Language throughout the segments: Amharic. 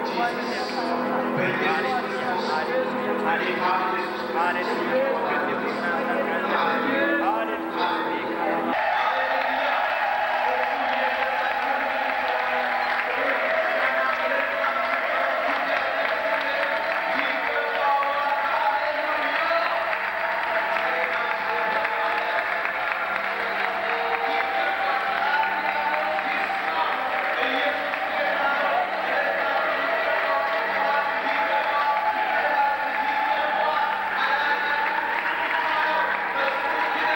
♪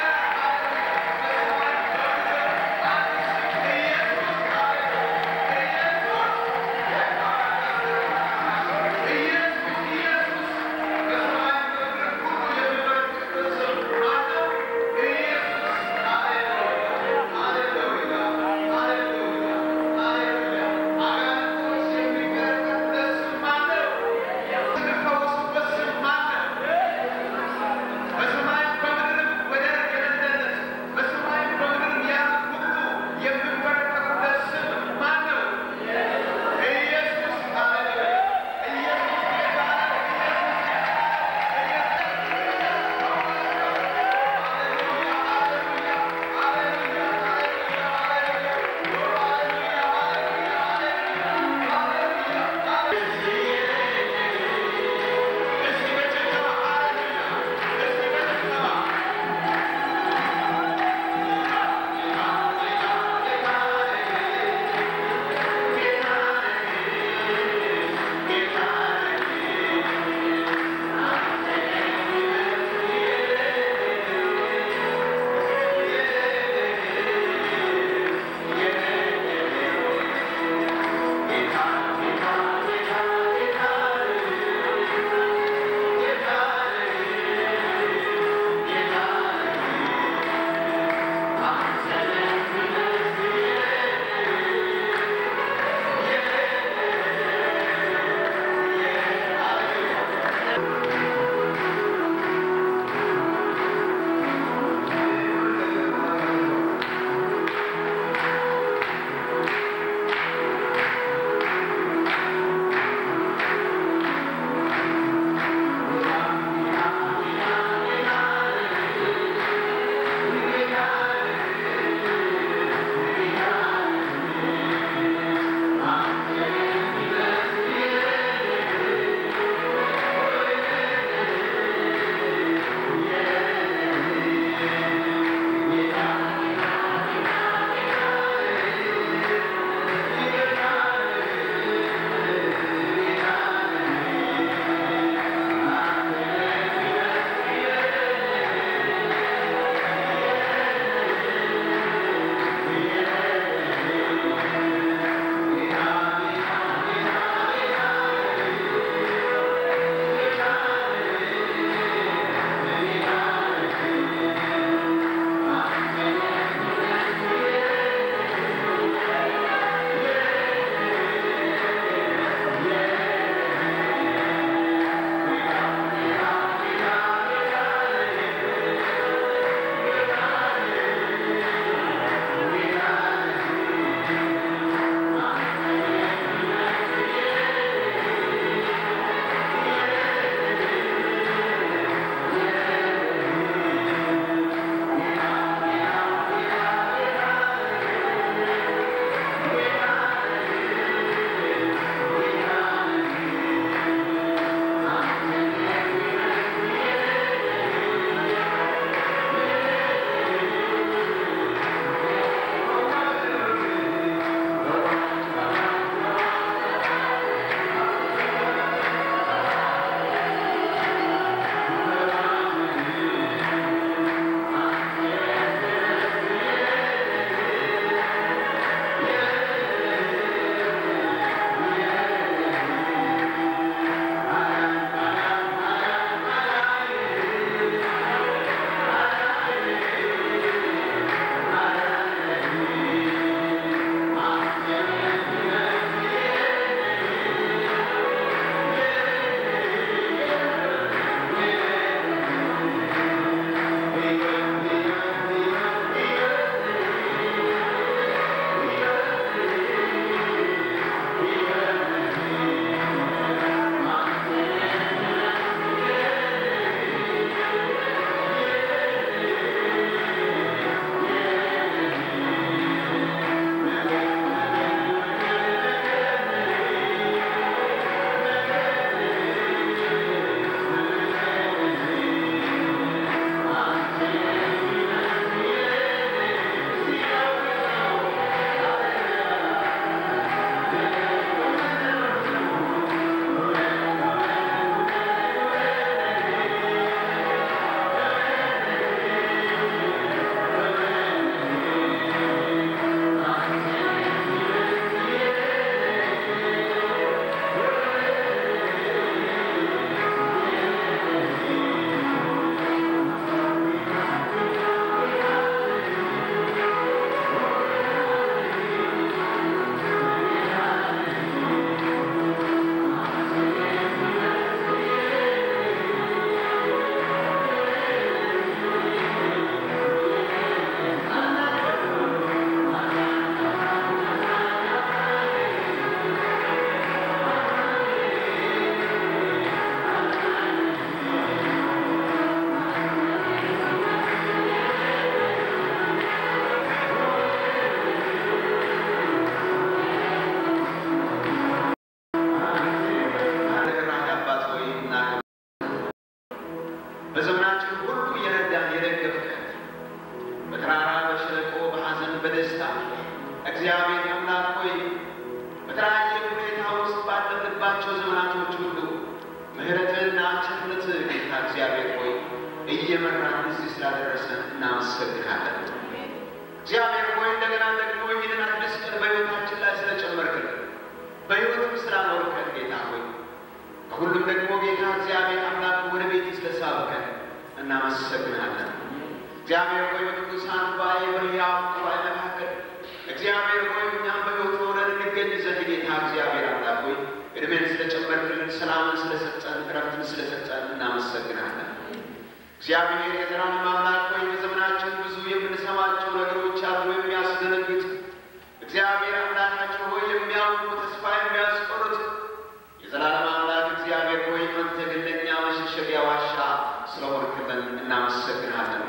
በደስታ እግዚአብሔር አምላክ ሆይ በተለያየ ሁኔታ ውስጥ ባለንባቸው ዘመናቶች ሁሉ ምሕረትህና ቸርነትህ ጌታ እግዚአብሔር ሆይ እየመራን እዚህ ስላደረሰን እናመሰግናለን። እግዚአብሔር ሆይ እንደገና ደግሞ ይህንን አዲስ ቀን በሕይወታችን ላይ ስለጨመርክልን በሕይወትም ስላኖርከን ጌታ ሆይ ከሁሉም ደግሞ ጌታ እግዚአብሔር አምላክ ወደ ቤት ስለሳብከን እናመሰግናለን። እግዚአብሔር ሆይ በቅዱሳን ጉባኤ በሕያው ጉባኤ መካከል እግዚአብሔር ሆይ እኛም በሕይወት ኖረን እንገኝ ዘንድ ጌታ እግዚአብሔር አምላክ ሆይ እድሜን ስለጨመርክልን፣ ሰላምን ስለሰጠን፣ እረፍትን ስለሰጠን እናመሰግናለን። እግዚአብሔር የዘላለም አምላክ ሆይ በዘመናችን ብዙ የምንሰማቸው ነገሮች አሉ የሚያስደነግጥ እግዚአብሔር አምላካችን ሆይ የሚያውቁ ተስፋ የሚያስቆርጥ የዘላለም አምላክ እግዚአብሔር ሆይ አንተ ግን ለእኛ መሸሸጊያ ዋሻ ስለሆንክልን እናመሰግናለን።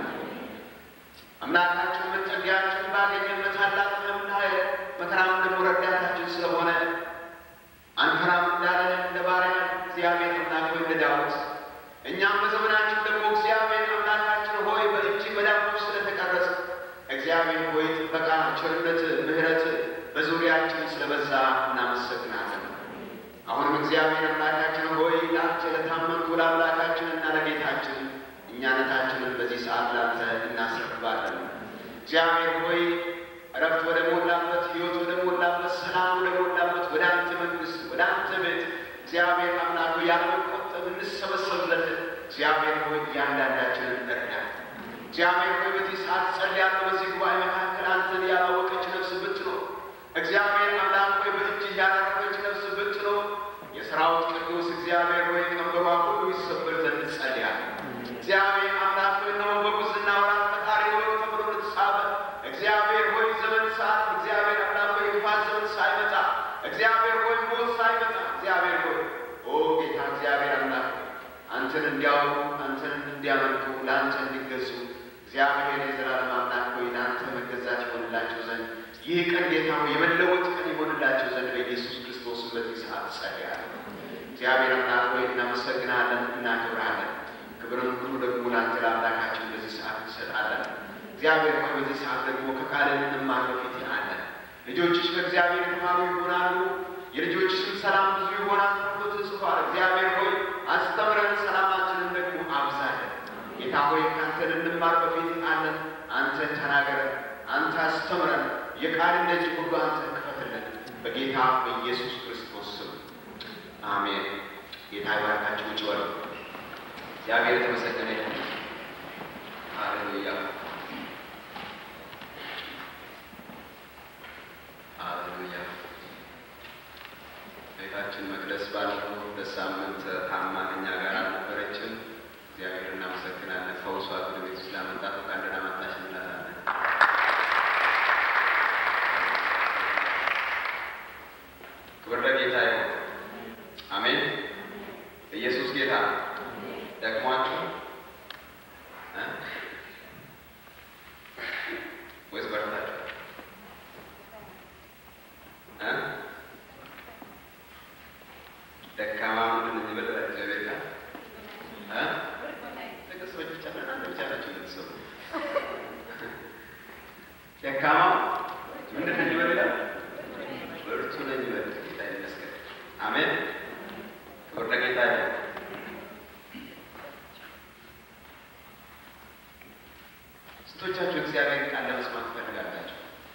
አምላካችን መጠጊያችን ባገኘበት ታላቅ ምሕረትና መከራም ደግሞ ረዳታችን ስለሆነ አንፈራም እንዳለ እንደ ባሪያ እግዚአብሔር አምላክ ሆይ እንደ ዳዊት እኛም በዘመናችን ደግሞ እግዚአብሔር አምላካችን ሆይ በእጅ መዳፎች ስለተቀረጽ እግዚአብሔር ሆይ ጥበቃ፣ ቸርነት፣ ምሕረት በዙሪያችን ስለበዛ እናመሰግናለን። አሁንም እግዚአብሔር አምላካችን ሆይ ለአንተ ለታመንኩ ለአምላካችን እና ለጌታችን እኛነታችንን በዚህ ሰዓት ላንተ እናስረክባለን። እግዚአብሔር ሆይ እረፍት ወደ ሞላበት ሕይወት ወደ ሞላበት ሰላም ወደ ሞላበት ወደ አንተ መንግሥት ወደ አንተ ቤት እግዚአብሔር አምላክ ሆይ ያለመቆጠብ እንሰበሰብለት እግዚአብሔር ሆይ እያንዳንዳችንን እርዳን። እግዚአብሔር ሆይ በዚህ ሰዓት ጸልያለሁ። በዚህ ጉባኤ መካከል አንተን ያላወቀች ነፍስ ብትኖር እግዚአብሔር አምላክ ሆይ በእጅህ ያላረፈች ነፍስ ብትኖር የሰራዊት ቅዱስ እግዚአብሔር ሆይ ቀንበሯ ሁሉ ይሰበር ዘንድ ጸልያለሁ። እግዚአብሔር አምላክ ሆይ ነው በጉዝና ወራት ፈጣሪ ሆይ ተብሎ ልትሳበ እግዚአብሔር ሆይ ዘመን ሰዓት እግዚአብሔር አምላክ ሆይ ክፋት ዘመን ሳይመጣ እግዚአብሔር ሆይ ሞት ሳይመጣ እግዚአብሔር ሆይ ኦ ጌታ እግዚአብሔር አምላክ አንተን እንዲያውቁ አንተን እንዲያመልኩ ለአንተ እንዲገዙ እግዚአብሔር የዘላለም አምላክ ሆይ ለአንተ መገዛት ይሆንላቸው ዘንድ ይህ ቀን ጌታ ሆይ የመለወጥ ቀን ይሆንላቸው ዘንድ በኢየሱስ ክርስቶስ በዚህ ሰዓት ጸልያለሁ። እግዚአብሔር አምላክ ሆይ እናመሰግናለን፣ እናከብርሃለን። ክብርን ሁሉ ደግሞ ለአንተ ለአምላካችን በዚህ ሰዓት እንሰጣለን። እግዚአብሔር ሆይ በዚህ ሰዓት ደግሞ ከቃልህ እንማር በፊት አለን። ልጆችሽ ከእግዚአብሔር የተማሩ ይሆናሉ፣ የልጆችሽም ሰላም ብዙ ይሆናል ተብሎ ተጽፏል። እግዚአብሔር ሆይ አስተምረን፣ ሰላማችንን ደግሞ አብዛለን። ጌታ ሆይ ከአንተ ልንማር በፊት አለን። አንተ ተናገረን፣ አንተ አስተምረን፣ የቃልን ደጅ ሁሉ አንተ ክፈትልን። በጌታ በኢየሱስ ክርስቶስ ስም አሜን። ጌታ ይባርካችሁ። ውጭ በሉ። እግዚአብሔር የተመሰገነ ይሁን። ሃሌሉያ ሃሌሉያ። ቤታችን መቅደስ ባለፈው ሁለት ሳምንት ታማ ከእኛ ጋር አልነበረችም። እግዚአብሔር እናመሰግናለን። ፈውሷት ወደ ቤት ስላመጣት እንኳን ደህና መጣሽ እንላታለን። ክብር ለጌታ ይሁን። አሜን። ኢየሱስ ጌታ ነው። ደክሟችሁ እ ወይስ በርታችሁ እ ደካማ ምንድን ነው የሚበልጥ እግዚአብሔር ጋር እ ጥቅስ ብቻ እናንተ ብቻ ናችሁ የምትሰሙ። ደካማ ምንድን ነው የሚበልጥ ብርቱ ነው የሚበልጥ። ጌታ ይመስገን። አሜን። ክብር ለጌታ ይሁን። ስንቶቻችሁ እግዚአብሔር ቃል ለመስማት ትፈልጋላችሁ?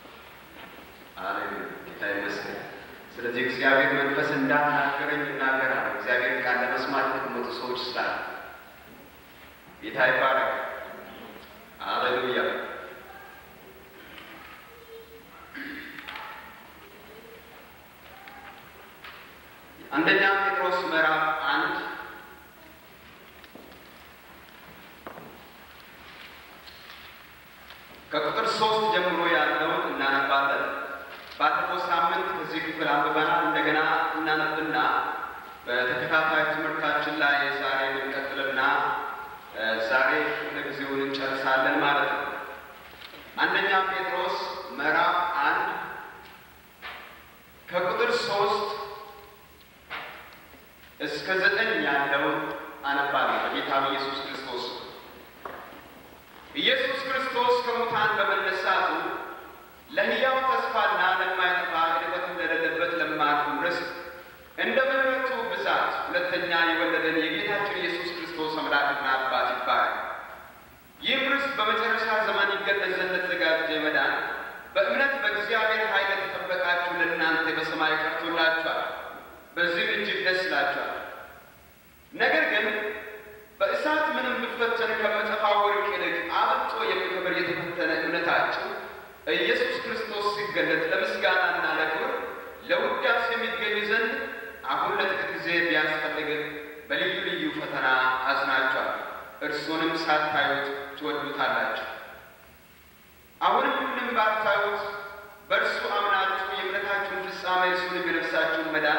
አሌሉያ ጌታ ይመስገን። ስለዚህ እግዚአብሔር መንፈስ እንዳናገረኝ እናገራለሁ። እግዚአብሔር ቃል ለመስማት የተቀመጡ ሰዎች ስላሉ ጌታ ይባረክ። አሌሉያ አንደኛ ጴጥሮስ ምዕራፍ አንድ ከቁጥር ሶስት ጀምሮ ያለውን እናነባለን። ባለፈው ሳምንት በዚህ ክፍል አንብበናል። እንደገና እናነብና በተከታታይ ትምህርታችን ላይ ዛሬ እንቀጥልና ዛሬ ክፍለ ጊዜውን እንጨርሳለን ማለት ነው። አንደኛ ጴጥሮስ ምዕራፍ አንድ ከቁጥር ሶስት እስከ ዘጠኝ ያለውን አነባለሁ በጌታ በኢየሱስ ክርስቶስ ኢየሱስ ክርስቶስ ከሙታን በመነሳቱ ለሕያው ኢየሱስ ክርስቶስ ሲገለጥ ለምስጋናና ለክብር ለውዳሴ የሚገኝ ዘንድ አሁን ለጥቂት ጊዜ ቢያስፈልግ በልዩ ልዩ ፈተና አዝናችኋል። እርሱንም ሳታዩት ትወዱታላችሁ። አሁንም ምንም ባታዩት በእርሱ አምናችሁ የእምነታችሁን ፍጻሜ እርሱንም የነፍሳችሁን መዳን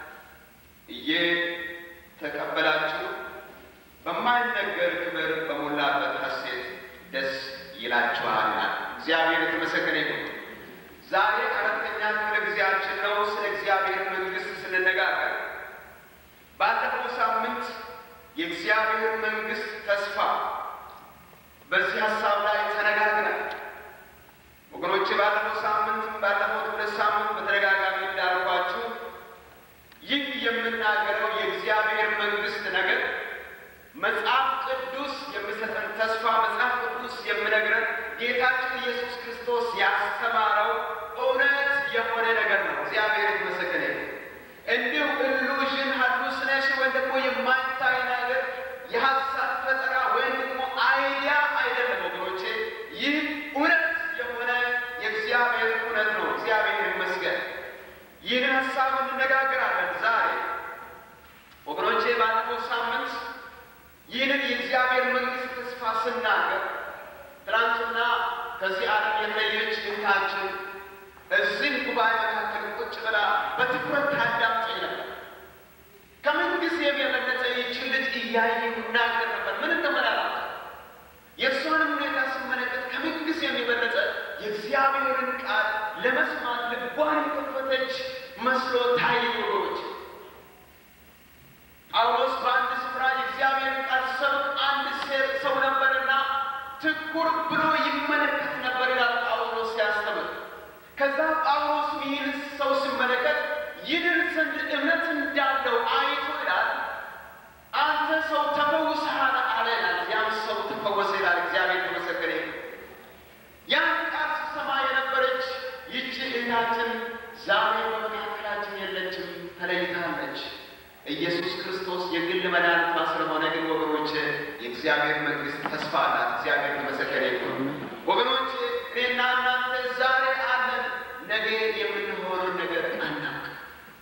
እየተቀበላችሁ በማይነገር ክብር በሞላበት ሐሴት ደስ ይላችኋል። እግዚአብሔር የተመሰገነ ይሁን። ዛሬ አራተኛ ክፍለ ጊዜያችን ነው። ስለ እግዚአብሔር መንግሥት ስንነጋገር ባለፈው ሳምንት የእግዚአብሔር መንግሥት ተስፋ በዚህ ሀሳብ ላይ ተነጋግረናል። ወገኖቼ ባለፈው ሳምንት ባለፈው ሁለት ሳምንት በተደጋጋሚ እንዳልኳችሁ ይህ የምናገረው የእግዚአብሔር መንግሥት ነገር መጽሐፍ ቅዱስ የሚሰጠን ተስፋ መጽሐፍ ቅዱስ የሚነግረን ጌታችን ኢየሱስ ክርስቶስ ያስተማረው እውነት የሆነ ነገር ነው። እግዚአብሔር የተመሰገነ ይሁን። እንዲሁ ኢሉዥን ሃሉሲኔሽን ወይም ደግሞ የማይታይ ነገር የሀሳብ ፈጠራ ወይም ደግሞ አይዲያ አይደለም ወገኖቼ፣ ይህ እውነት የሆነ የእግዚአብሔር እውነት ነው። እግዚአብሔር ይመስገን። ይህን ሀሳብ እንነጋገራለን ዛሬ ወገኖቼ። ባለፈው ሳምንት ይህንን የእግዚአብሔር መንግሥት ተስፋ ስናገር ትናንትና ከዚህ ዓለም የተለየች እህታችን እዚህ ጉባኤ መካከል ቁጭ ብላ በትኩረት ታዳምጠኝ ነበር። ከምን ጊዜም የበለጠ ይህችን ልጅ እያየሁ እናገር ነበር። ምን እንደመላላት የእሷንም ሁኔታ ስመለከት ከምን ጊዜም የበለጠ የእግዚአብሔርን ቃል ለመስማት ልቧን የከፈተች መስሎ ታየኝ ወገኖች። ጳውሎስ በአንድ ስፍራ የእግዚአብሔርን ቃል ሰብክ አንድ ሰው ነበርና ትኩር ብሎ ይመለከት ነበር ይላል ጳውሎስ ሲያስተምር። ከዛ ጳውሎስ ይህን ሰው ሲመለከት ይድን ዘንድ እምነት እንዳለው አይቶ ይላል አንተ ሰው ተፈውሰሃል አለ ይላል። ያም ሰው ተፈወሰ ይላል። እግዚአብሔር ተመሰገነ ይሁን። ያን ቃል ስትሰማ የነበረች ይቺ እህታችን ዛሬ በመካከላችን የለችም፣ ተለይታለች። ኢየሱስ ክርስቶስ የግል መድኃኒቷ ስለሆነ ግን ወገኖች የእግዚአብሔር መንግሥት ተስፋ አላት። እግዚአብሔር ተመሰገነ ይሁን። ወገኖች እኔና እናንተ ዛሬ አለን፣ ነገ የምንሆነውን ነገር አናውቅም።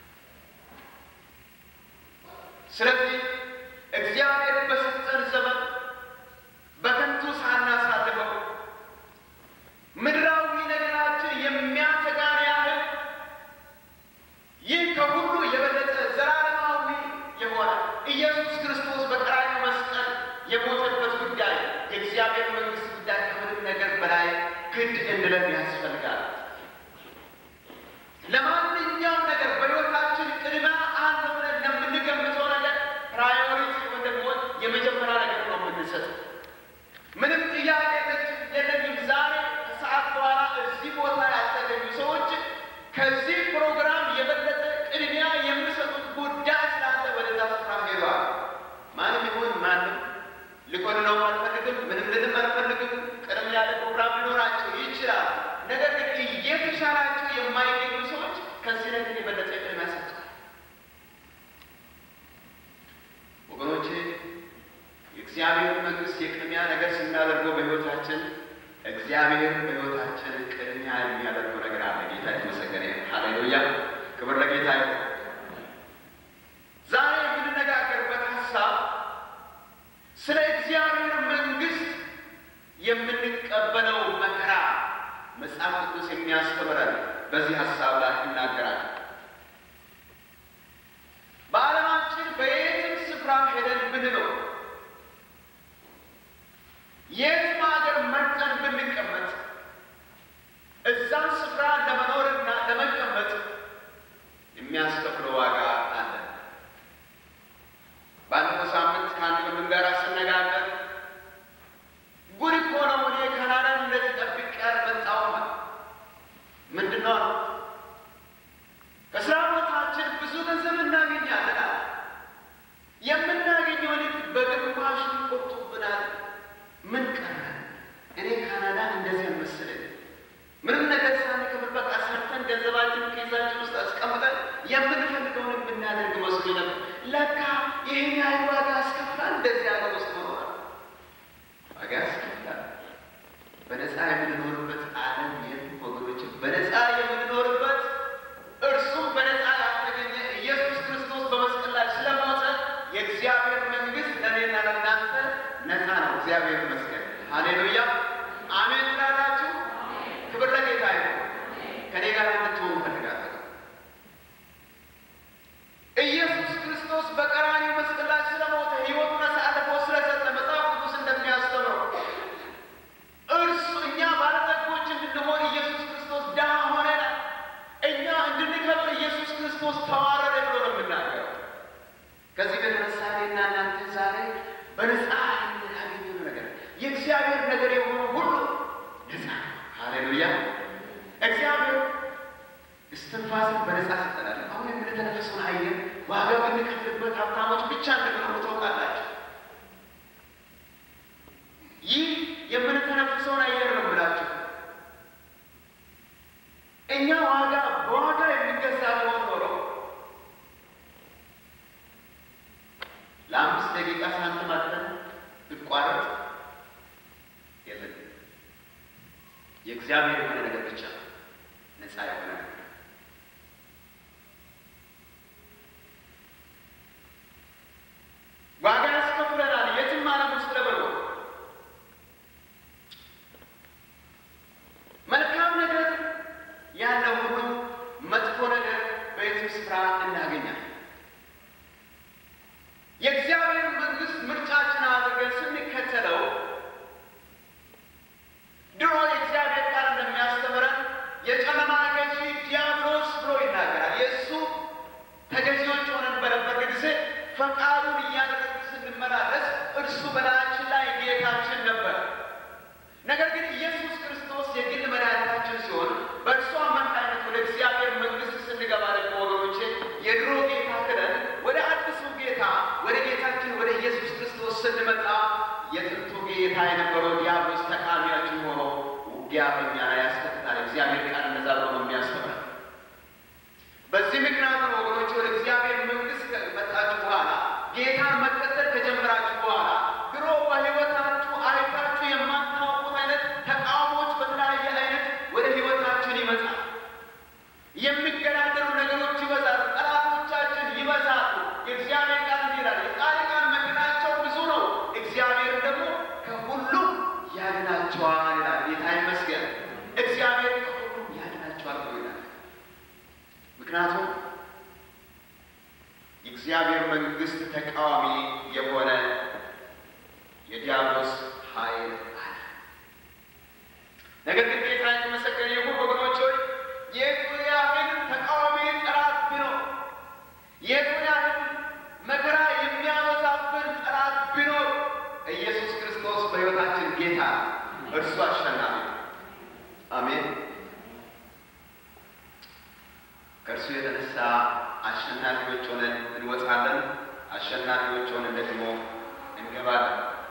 ስለዚህ እግዚአብሔር በሰጠን ዘመን በከንቱ ሳናሳልፈው ምድራዊ ነገራችን የሚያተጋን ያህል ይህ ከሁሉ የበለጠ ዘላለማዊ የሆነ ኢየሱስ ክርስቶስ በቀራንዮ መስቀል የሞተበት ጉዳይ የእግዚአብሔር መንግሥት ጉዳይ ከምንም ነገር በላይ ግድ እንድለን ያስፈልጋል። ለማንኛውም ነገር በሕይወታችን ቅድሚያ አንድ ብለን ለምንገምተው ነገር ፕራዮሪቲ ወይም ደግሞ የመጀመሪያ ነገር ነው የምንሰጠው። ምንም ጥያቄ የለኝም። ዛሬ ከሰዓት በኋላ እዚህ ቦታ ያልተገኙ ሰዎች ከዚህ ፕሮግራም የበለጠ ቅድሚያ የሚሰጡት ጉዳይ ስላለ ወደዛ ስፍራ ሄደዋል። ማንም ይሁን ማንም ልኮንነው አልፈልግም፣ ምንም ልንም አልፈልግም። ቅድም ያለ ፕሮግራም ሊኖራቸው ይችላል። ነገር ግን እየተሻላቸው የማይገኙ ሰዎች ከዚህ ነገር የበለጠ ቅድሚያ ሰጥተዋል። ወገኖቼ የእግዚአብሔር መንግሥት የቅድሚያ ነገር ስናደርገው በሕይወታችን እግዚአብሔር በሕይወታችን ቅድሚያ የሚያደርገው ነገር አለ። ጌታ የተመሰገነ ይሁን። ሃሌሉያ! ክብር ለጌታ ይሁን። ዛሬ የምንነጋገርበት ሀሳብ ስለ እግዚአብሔር መንግሥት የምንቀበለው መከራ መጽሐፍ ቅዱስ የሚያስተምረን በዚህ ሀሳብ ላይ ይናገራል። በዓለማችን በየትም ስፍራ ሄደን ብንኖር የትም ሀገር መርጠን ብንቀመጥ እዛን ስፍራ ለመኖርና ለመቀመጥ የሚያስከፍለው ዋጋ አለ። ባለፈው ሳምንት ከአንድ ወንድም ጋር ስነጋገር ጉድ እኮ ነው እኔ ካናዳን እንደዚህ ጠብቄ አልመጣሁም። ምንድን ነው ሃሌሉያ። እግዚአብሔር እስትንፋስን በነጻ ሰጠናል። አሁን የምንተነፍሰውን አየር ዋጋ ብንከፍልበት ሀብታሞች ብቻ እንደሚሆኑ ታውቃላችሁ። ይህ የምንተነፍሰውን አየር ነው የምላችሁ። እኛ ዋጋ በዋጋ የሚገዛ ቢሆን ኖሮ ለአምስት ደቂቃ ሳንቲም አጥተን ብቋረጥ የለን። የእግዚአብሔር የሆነ ነገር ብቻ ነፃ የሆነ ነገር ዋጋ ያስከፍለናል። የትም ዓለም ውስጥ ለበሮ መልካም ነገር ያለው ሁሉ መጥፎ ነገር በየትም ስፍራ እናገኛለን። የእግዚአብሔር መንግሥት ምርጫችን አድርገን ስንከተለው ድሮ የእግዚአብሔር ቃል እንደሚያስተምረን የጨለማ ገዢ ዲያብሎስ ብሎ ይናገራል። የእሱ ተገዢዎች ሆነን በነበረ ጊዜ ፈቃዱን እያደረግን ስንመላለስ እርሱ በላያችን ላይ ጌታችን ነበር። ነገር ግን ኢየሱስ ክርስቶስ የግል መድኃኒታችን ሲሆን በእርሱ አማካኝነት ወደ እግዚአብሔር መንግሥት ስንገባ ደግሞ ወገኖቼ የድሮ ጌታ ክደን ወደ አዲሱ ጌታ ወደ ጌታችን ወደ ኢየሱስ ክርስቶስ ስንመጣ የጥንቱ ጌታ የነበረው ዲያብሎስ ተቃዋሚያችን ሆኖ ውጊያ በእኛ ላይ ያስከትታል። እግዚአብሔር ቃል እንደዛ ብሎ ነው የሚያስተምረን። በዚህ ምክንያት ነው ወገኖች ወደ እግዚአብሔር መንግሥት ከመጣችሁ በኋላ ጌታን መከተል ከጀመራችሁ በኋላ ድሮ በሕይወታችሁ አይታችሁ የማታውቁት አይነት ተቃውሞች በተለያየ አይነት ወደ ሕይወታችን ይመጣል። የሚገዳደሩ ነገሮች ይበዛሉ። ጠላቶቻችን ይበዛሉ። የእግዚአብሔር ቃል እንዲህ ይላል፣ የጻድቃን መንገዳቸው ብዙ ነው፣ እግዚአብሔር ደግሞ ከሁሉም ያድናቸዋል ይላል። ጌታ ይመስገን። እግዚአብሔር ከሁሉም ያድናቸዋል ብሎ ይላል። ምክንያቱም የእግዚአብሔር መንግሥት ተቃዋሚ የሆነ የዲያብሎስ ኃይል አለ። ነገር ግን ጌታ የተመሰገነ ይሁን ወገኖች ሆይ የቱን ያህል ተቃዋሚ ጠላት ቢኖር የቱን ያህል መከራ የሚያበዛብን ጠላት ቢኖር ኢየሱስ ክርስቶስ በሕይወታችን ጌታ እርሱ አሸናፊ ነው። አሜን። ከእርሱ የተነሳ አሸናፊዎች ሆነን እንወጣለን። አሸናፊዎች ሆነን ደግሞ እንገባለን።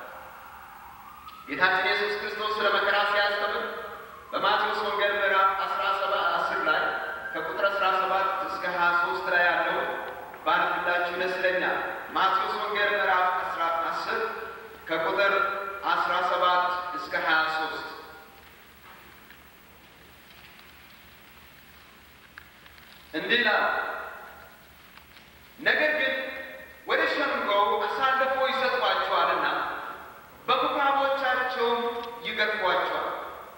ጌታችን ኢየሱስ ክርስቶስ ስለ መከራ ሲያስተምር በማቴዎስ ወንጌል ምዕራፍ አስራ ሰባት አስር ላይ ከቁጥር አስራ ሰባት እስከ ሀያ ሶስት ላይ ያለው ባነብላችሁ ደስ ይለኛል። ማቴዎስ ወንጌል ምዕራፍ አስራ አስር ከቁጥር አስራ ሰባት እስከ ሀያ ሶስት እንዲህ ይላል። ነገር ግን ወደ ሸንጎው አሳልፎ ይሰጧቸዋልና በምኩራቦቻቸውም ይገርፏቸዋል።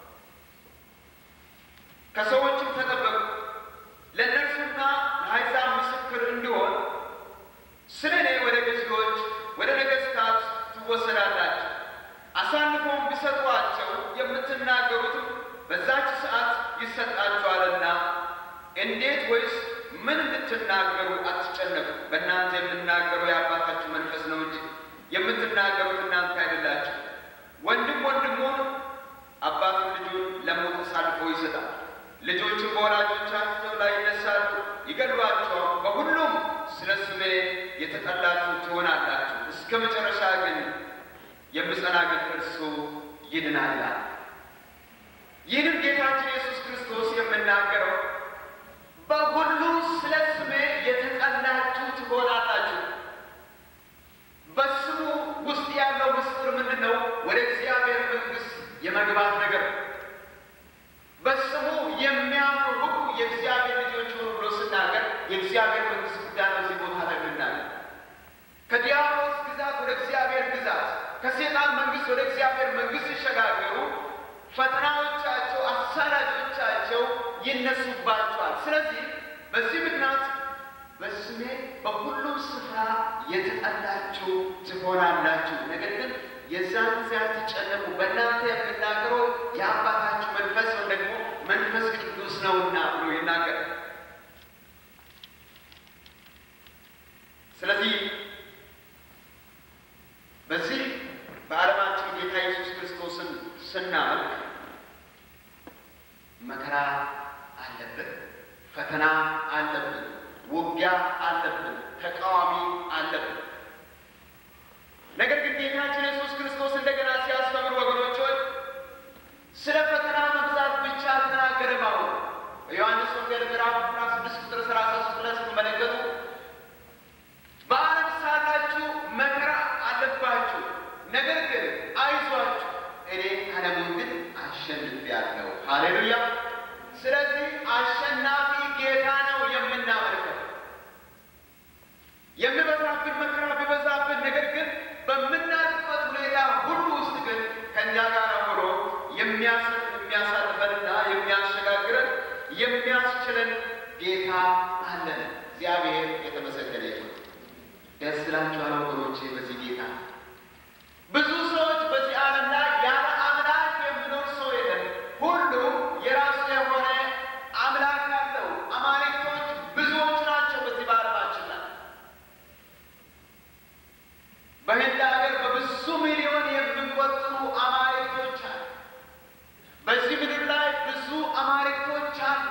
ከሰዎችም ተጠበቁ፣ ለእነርሱና ለአሕዛብ ምስክር እንዲሆን ስለ እኔ ወደ ገዢዎች ወደ ነገሥታት ትወሰዳላችሁ። አሳልፎም ቢሰጧቸው የምትናገሩትም በዛች ሰዓት ይሰጣችኋልና እንዴት ወይስ ምን እንድትናገሩ አትጨነቁ። በእናንተ የምናገረው የአባታችሁ መንፈስ ነው እንጂ የምትናገሩት እናንተ አይደላችሁ። ወንድም ወንድሙን አባቱን ልጁን ለሞት አሳልፎ ይሰጣል። ልጆችም በወላጆቻቸው ላይ ይነሳሉ፣ ይገድሏቸዋል። በሁሉም ስለ ስሜ የተጠላችሁ ትሆናላችሁ። እስከ መጨረሻ ግን የምጸና ግን እርሱ ይድናል ይላል። ይህንም ጌታችን ኢየሱስ ክርስቶስ የምናገረው በሁሉ ስለ ስሜ የተጠላችሁ ትሆናላችሁ። በስሙ ውስጥ ያለው ምስጢር ምንድን ነው? ወደ እግዚአብሔር መንግሥት የመግባት ነገር። በስሙ የሚያምኑ ሁሉ የእግዚአብሔር ልጆች ሆኑ ብሎ ስናገር የእግዚአብሔር መንግሥት ጉዳይ በዚህ ቦታ ላይ ምናገር ከዲያብሎስ ግዛት ወደ እግዚአብሔር ግዛት፣ ከሴጣን መንግሥት ወደ እግዚአብሔር መንግሥት ሲሸጋገሩ ፈተናዎቻቸው፣ አሳዳጆቻቸው ይነሱባቸዋል። ስለዚህ በዚህ ምክንያት በስሜ በሁሉም ስፍራ የተጠላችሁ ትሆናላችሁ። ነገር ግን የዛን ጊዜ አትጨነቁ፣ በእናንተ የምናገረው የአባታችሁ መንፈስ ወይም ደግሞ መንፈስ ቅዱስ ነውና ብሎ ይናገራል። ስለዚህ በዚህ በዓለማችን ጌታ ኢየሱስ ክርስቶስን ስናመልክ መከራ አለብን፣ ፈተና አለብን፣ ውጊያ አለብን፣ ተቃዋሚ አለብን። ነገር ግን ጌታችን ኢየሱስ ክርስቶስ እንደገና ሲያስተምር ወገኖች ሆይ ስለ ፈተና መብዛት ብቻ አልተናገረም። አሁን በዮሐንስ ወንጌል ምዕራፍ አስራ ስድስት ቁጥር ሰላሳ ሶስት ላይ ስትመለከቱ በዓለም ሳላችሁ መከራ አለባችሁ፣ ነገር ግን አይዟችሁ እኔ ዓለሙን ግን አሸንፌአለሁ። ሃሌሉያ! ስለዚህ አሸናፊ ጌታ ነው የምናመልከው። የሚበዛብን መከራ ቢበዛብን፣ ነገር ግን በምናልፍበት ሁኔታ ሁሉ ውስጥ ግን ከእኛ ጋር ሆኖ የሚያሳልፈንና የሚያሸጋግረን የሚያስችለን ጌታ አለን። እግዚአብሔር የተመሰገነ ይሁን። ደስ ይላችኋል ወገኖቼ በዚህ ጌታ ብዙ ሰዎች በዚህ ዓለም ላይ ያለ አምላክ የሚኖር ሰው የለም። ሁሉም የራሱ የሆነ አምላክ አለው። አማልክቶች ብዙዎች ናቸው በዚህ በዓለማችን ላይ በህንድ ሀገር በብዙ ሚሊዮን የሚቆጠሩ አማልክቶች አሉ። በዚህ ምድር ላይ ብዙ አማልክቶች አሉ።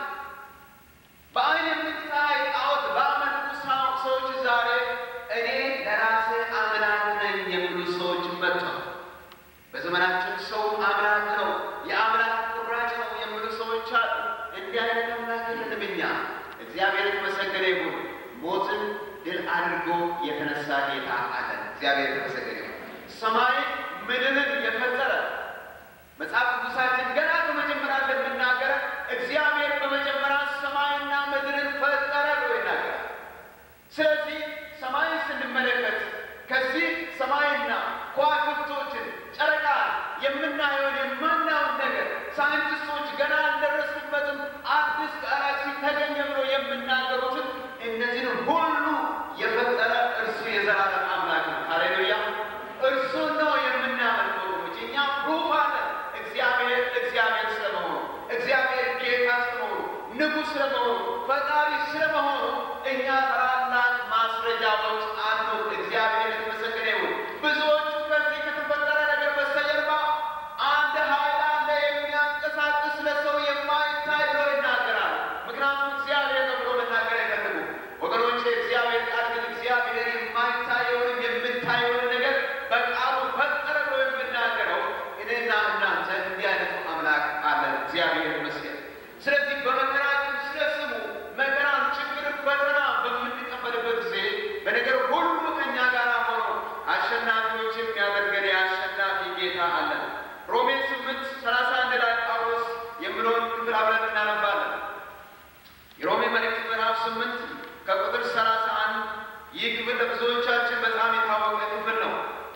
በአይን የምታይ ጣዖት ባመልኩ ሰዎች ዛሬ እኔ ለራሴ አምላክ ነኝ የሚሉ ሰዎች መጥተዋል። በዘመናችን ሰው አምላክ ነው፣ የአምላክ ቁራጭ ነው የሚሉ ሰዎች አሉ። እንዲህ አይነት አምላክ የለንም እኛ። እግዚአብሔር የተመሰገነ ይሁን። ሞትን ድል አድርጎ የተነሳ ጌታ አለን። እግዚአብሔር የተመሰገነ ይሁን። ሰማይ ምድርን የፈጠረ መጽሐፍ ቅዱሳችን ገና በመጀመሪያ እንደምናገረ እግዚአብሔር በመጀመሪያ ሰማይና ምድርን ፈጠረ ብሎ ይናገራል። ስለዚህ ሰማይን ስንመለከት ከዚህ ሰማይና ከዋክብቶችን፣ ጨረቃ የምናየውን የማናየውን ነገር ሳይንቲስቶች ገና አልደረስንበትም አዲስ ጋላክሲ ተገኘ ብሎ የምናገሩትን እነዚህን ሁሉ የፈጠረ እርሱ የዘላለም አምላክ ነው። ሃሌሉያ! እርሱን ነው የምናመልከው። እኛ ፕሩፍ አለን እግዚአብሔር እግዚአብሔር ስለመሆኑ እግዚአብሔር ጌታ ስለመሆኑ ንጉሥ ስለመሆኑ ፈጣሪ ስለመሆኑ እኛ ታላላቅ ማስረጃዎች አሉ። እግዚአብሔር የተመሰገነ ይሁን። ብዙዎቹ ከዚህ ከተፈጠረ ነገር በስተጀርባ አንድ ኃይል አለ የሚያንቀሳቅስ ለሰው የማይታይ ብሎ ይናገራል። ምክንያቱም እግዚአብሔር ነው ብሎ መናገር አይፈልጉም ወገኖቼ። እግዚአብሔር ቃል ግን እግዚአብሔር የማይታየውን የምታየውን ነገር በቃሉ ፈጠረ ብሎ የምናገረው እኔና እናንተ እንዲህ አይነቱ አምላክ አለን። እግዚአብሔር ይመስገን። ስለዚህ በመከራችን ስለ ስሙ መከራን፣ ችግር፣ ፈተና በምንቀበልበት ጊዜ በነገር ሁሉ ከእኛ ጋር ሆኖ አሸናፊዎች የሚያደርገን የአሸናፊ ጌታ አለን። ሮሜ ስምንት ሰላሳ አንድ ላይ ጳውሎስ የምለውን ክፍል አብረን እናነባለን። የሮሜ መልእክት ምዕራፍ ስምንት ከቁጥር ሰላሳ አንድ ይህ ክፍል ለብዙዎቻችን በጣም የታወቀ ክፍል ነው።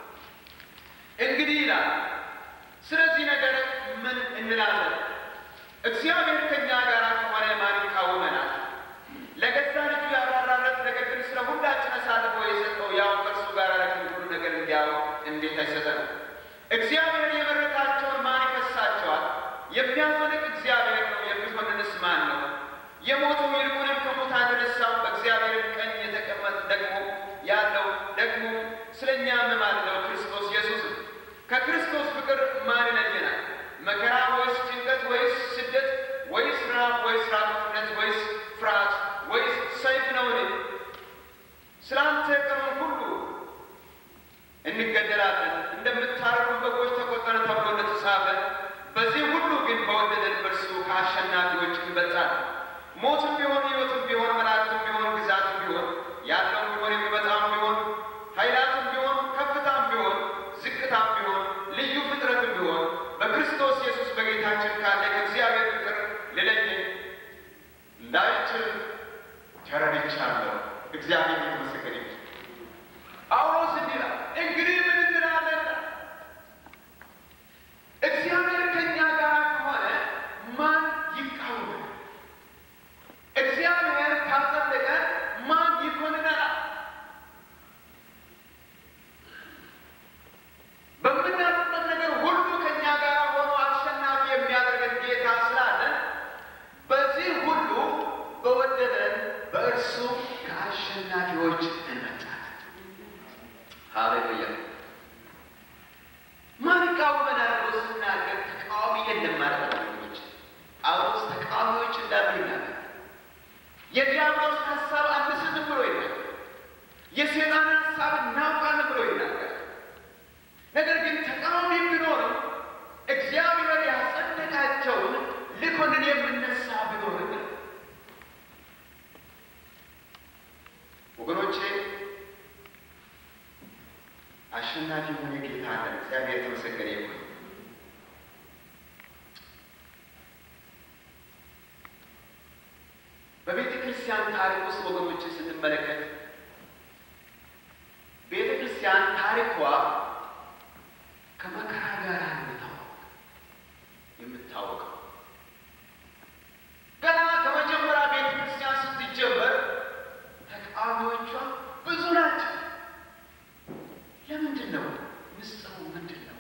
እንግዲህ ይላል ስለዚህ ነገር ምን እንላለን? እግዚአብሔር ከእኛ ጋር ከሆነ ማን ይቃወመናል? ለገዛ ልጁ ያራራለት ነገር ግን ስለ ሁላችን አሳልፎ የሰጠው ያው ከእርሱ ጋር ለክንዱ ነገር እንዲያው እንዴት አይሰጠንም? እግዚአብሔር የመረጣቸውን ማን ይከሳቸዋል? የሚያፈልቅ እግዚአብሔር ነው። የሚኮንንስ ማን ነው? የሞተው ይልቁንም ከሙታን የተነሳው በእግዚአብሔር ቀኝ የተቀመጠ ደግሞ ያለው ደግሞ ስለ እኛ የሚማልደው ክርስቶስ ኢየሱስ ነው። ከክርስቶስ ፍቅር ማን ይለየናል? መከራ ወይስ ጭንቀት ወይስ ስደት ወይስ ራብ ወይስ ራቁትነት ወይስ ፍርሃት ወይስ ሰይፍ ነውን? ስለ አንተ ቀኑን ሁሉ እንገደላለን፣ እንደምታረዱ በጎች ተቆጠርን ተብሎ እንደተጻፈ፣ በዚህ ሁሉ ግን በወደደን በእርሱ ከአሸናፊዎች እንበልጣለን። ሞትም ቢሆን ሕይወትም ቢሆን መላእክትም ቢሆን ግዛትም ቢሆን ያለውም ቢሆን የሚመጣም ቢሆን ኃይላትም ቢሆን ከፍታም ቢሆን ዝቅታም ቢሆን ልዩ ፍጥረትም ቢሆን በክርስቶስ ኢየሱስ በጌታችን ካለ ከእግዚአብሔር ፍቅር ሊለየን እንዳይችል ተረድቻለሁ። እግዚአብሔር የተመሰገነ ይሁን። ጳውሎስ እንዲህ ይላል፣ እንግዲህ ምን እንላለን? እግዚአብሔር ከእኛ ጋር ከሆነ ማን ይቃወመናል? እግዚአብሔር ካጸደቀ ማን ይኮንነናል? በምናልፍበት ነገር ሁሉ ከእኛ ጋር ሆኖ አሸናፊ የሚያደርገን ጌታ ስላለን በዚህ ሁሉ በወደደን በእርሱ ከአሸናፊዎች ተቃዋሚዎች እንዳሉ ይናገራል። የዲያብሎስ ሀሳብ አንስትም ብሎ ይናገራል። የሴጣን ሀሳብ እናውቃለን ብሎ ይናገራል። ነገር ግን ተቃዋሚ ቢኖርም እግዚአብሔር ያጸደቃቸውን ልኮንን የምነሳ ቢኖርም ወገኖቼ አሸናፊ የሆነ ጌታ አለን። እግዚአብሔር የተመሰገነ ይሁን። በቤተ ክርስቲያን ታሪክ ውስጥ ወገኖች ስንመለከት ቤተ ክርስቲያን ታሪኳ ከመከራ ጋር የምታወቅ የምታወቀው ገና ከመጀመሪያ ቤተ ክርስቲያን ስትጀመር ተቃዋሚዎቿ ብዙ ናቸው። ለምንድን ነው? ምስጢሩ ምንድን ነው?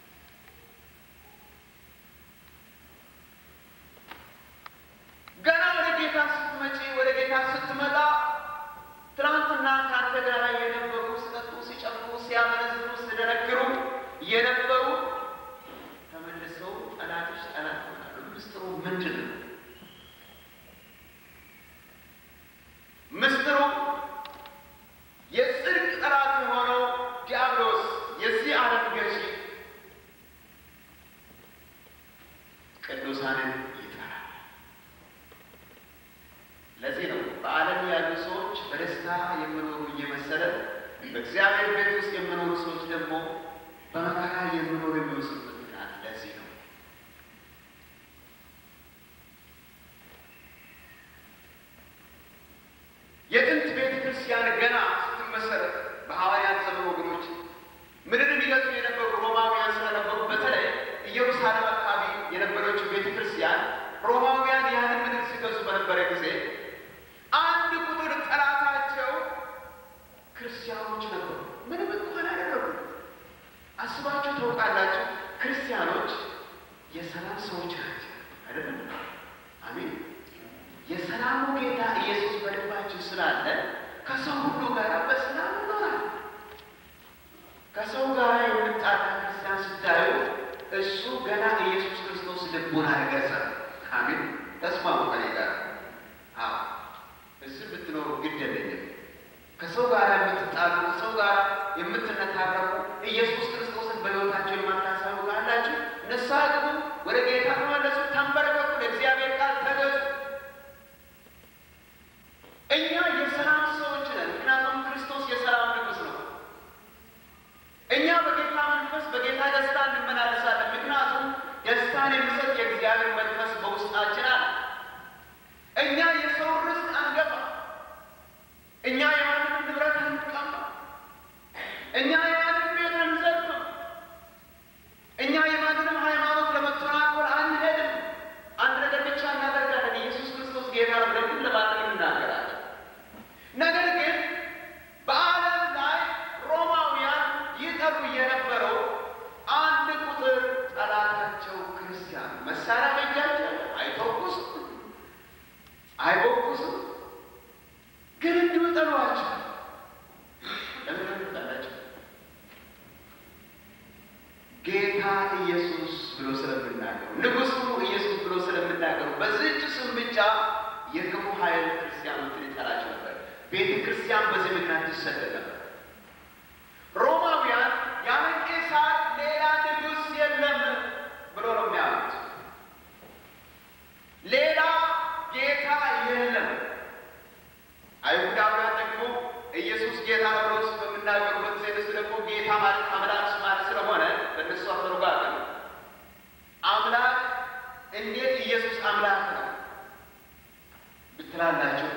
ገና ወደ ጌታ ስትመጪ ወደ ጌታ ስትመጣ ትናንትና ከአንተ ጋር የነበሩ ሲጠጡ፣ ሲጨፍሩ፣ ሲያመነዝሩ፣ ሲደነግሩ የነበሩ ተመልሰው ጠላቶች ጠላት ይሆናሉ። ምስጢሩ ምንድን ነው? ምስጢሩ የጽድቅ ጠላት የሆነው ዲያብሎስ የዚህ ዓለም ገዢ ቅዱሳንን ይጠራል። ለዚህ ነው በዓለም ያሉ ሰዎች በደስታ የሚኖሩ እየመሰለ በእግዚአብሔር ቤት ውስጥ የሚኖሩ ሰዎች ደግሞ በመከራ የሚኖሩ የሚወስዱበት ምክንያት ለዚህ ነው። የጥንት ቤተ ክርስቲያን ገና ስትመሰረት በሐዋርያት ዘመን ወገኖች ምድርን ይገዙ የነበሩ ሮማውያን ስለነበሩ በተለይ ኢየሩሳሌም አካባቢ የነበረችው ቤተ ክርስቲያን ሮማውያን ያንን ምድር ሲገዙ በነበረ ጊዜ አንድ ቁጥር ጠላታቸው ክርስቲያኖች ነበሩ። ምንም እንኳን አደረጉ። አስባችሁ ታውቃላችሁ? ክርስቲያኖች የሰላም ሰዎች ናቸው አይደለም? አሜን። የሰላሙ ጌታ ኢየሱስ በልባችሁ ስላለ ከሰው ሁሉ ጋር በሰላም ይኖራል። ከሰው ጋር የምጣላ ክርስቲያን ስታዩ እሱ ገና ኢየሱስ ክርስቶስ ልቡን አልገዛም። አሜን። ተስማሙ ከኔ ጋር። አዎ እዚህ ብትኖሩ ግድ የለኝም። ከሰው ጋር የምትጣሉ ከሰው ጋር የምትነታረቁ ኢየሱስ ክርስቶስን በሕይወታቸው የማታሳዩ ካላችሁ ንስሐ ግቡ፣ ወደ ጌታ ተመለሱ፣ ተንበረከኩ፣ ለእግዚአብሔር ቃል ተገዙ። እኛ የሰላም ሰዎች ነን። ምክንያቱም ክርስቶስ የሰላም ንጉሥ ነው። እኛ በጌታ መንፈስ በጌታ ደስታ እንመላለሳለን። ምክንያቱም ደስታን የሚሰጥ የእግዚአብሔር መንፈስ በውስጣችን አለ። እኛ የሰው ርስት አንገባ። እኛ የማንም ንብረት አንቀማ። እኛ የማንም ቤት አንዘርፍም። እኛ የማንንም ሃይማኖት ለመተናኮል አንሄድም። አንድ ነገር ብቻ እናደርጋለን። ኢየሱስ ክርስቶስ ጌታ ነው ብለን ግን ለማንም እንናገራለን። ነገር ግን በዓለም ላይ ሮማውያን ይጠሩ የነበረው አንድ ቁጥር ጠላታቸው ክርስቲያን መሳሪያ በእጃቸው አይተኩሱም፣ አይቦኩሱም፣ ግን እንዲሁ ጠሏቸው። ለምን ጠላቸው? ጌታ ኢየሱስ ብሎ ስለምናገሩ ንጉሱ ኢየሱስ ብሎ ስለምናገሩ በዚህች ስም ብቻ የክፉ ኃይል ክርስቲያኖችን ይጠላቸው ነበር። ቤተ ክርስቲያን በዚህ ምክንያት ትሰደድ ነበር። ሮማውያን ያለ ቄሳር ሌላ ንጉሥ የለም ብሎ ነው የሚያሉት። ሌላ ጌታ የለም። አይሁዳውያን ደግሞ ኢየሱስ ጌታ ነው ብሎ በምናገሩበት ጊዜ እነሱ ደግሞ ጌታ ማለት አምላክ ማለት ስለሆነ በእነሱ አተረጓጎም አምላክ እንዴት ኢየሱስ አምላክ ነው ብትላላቸው፣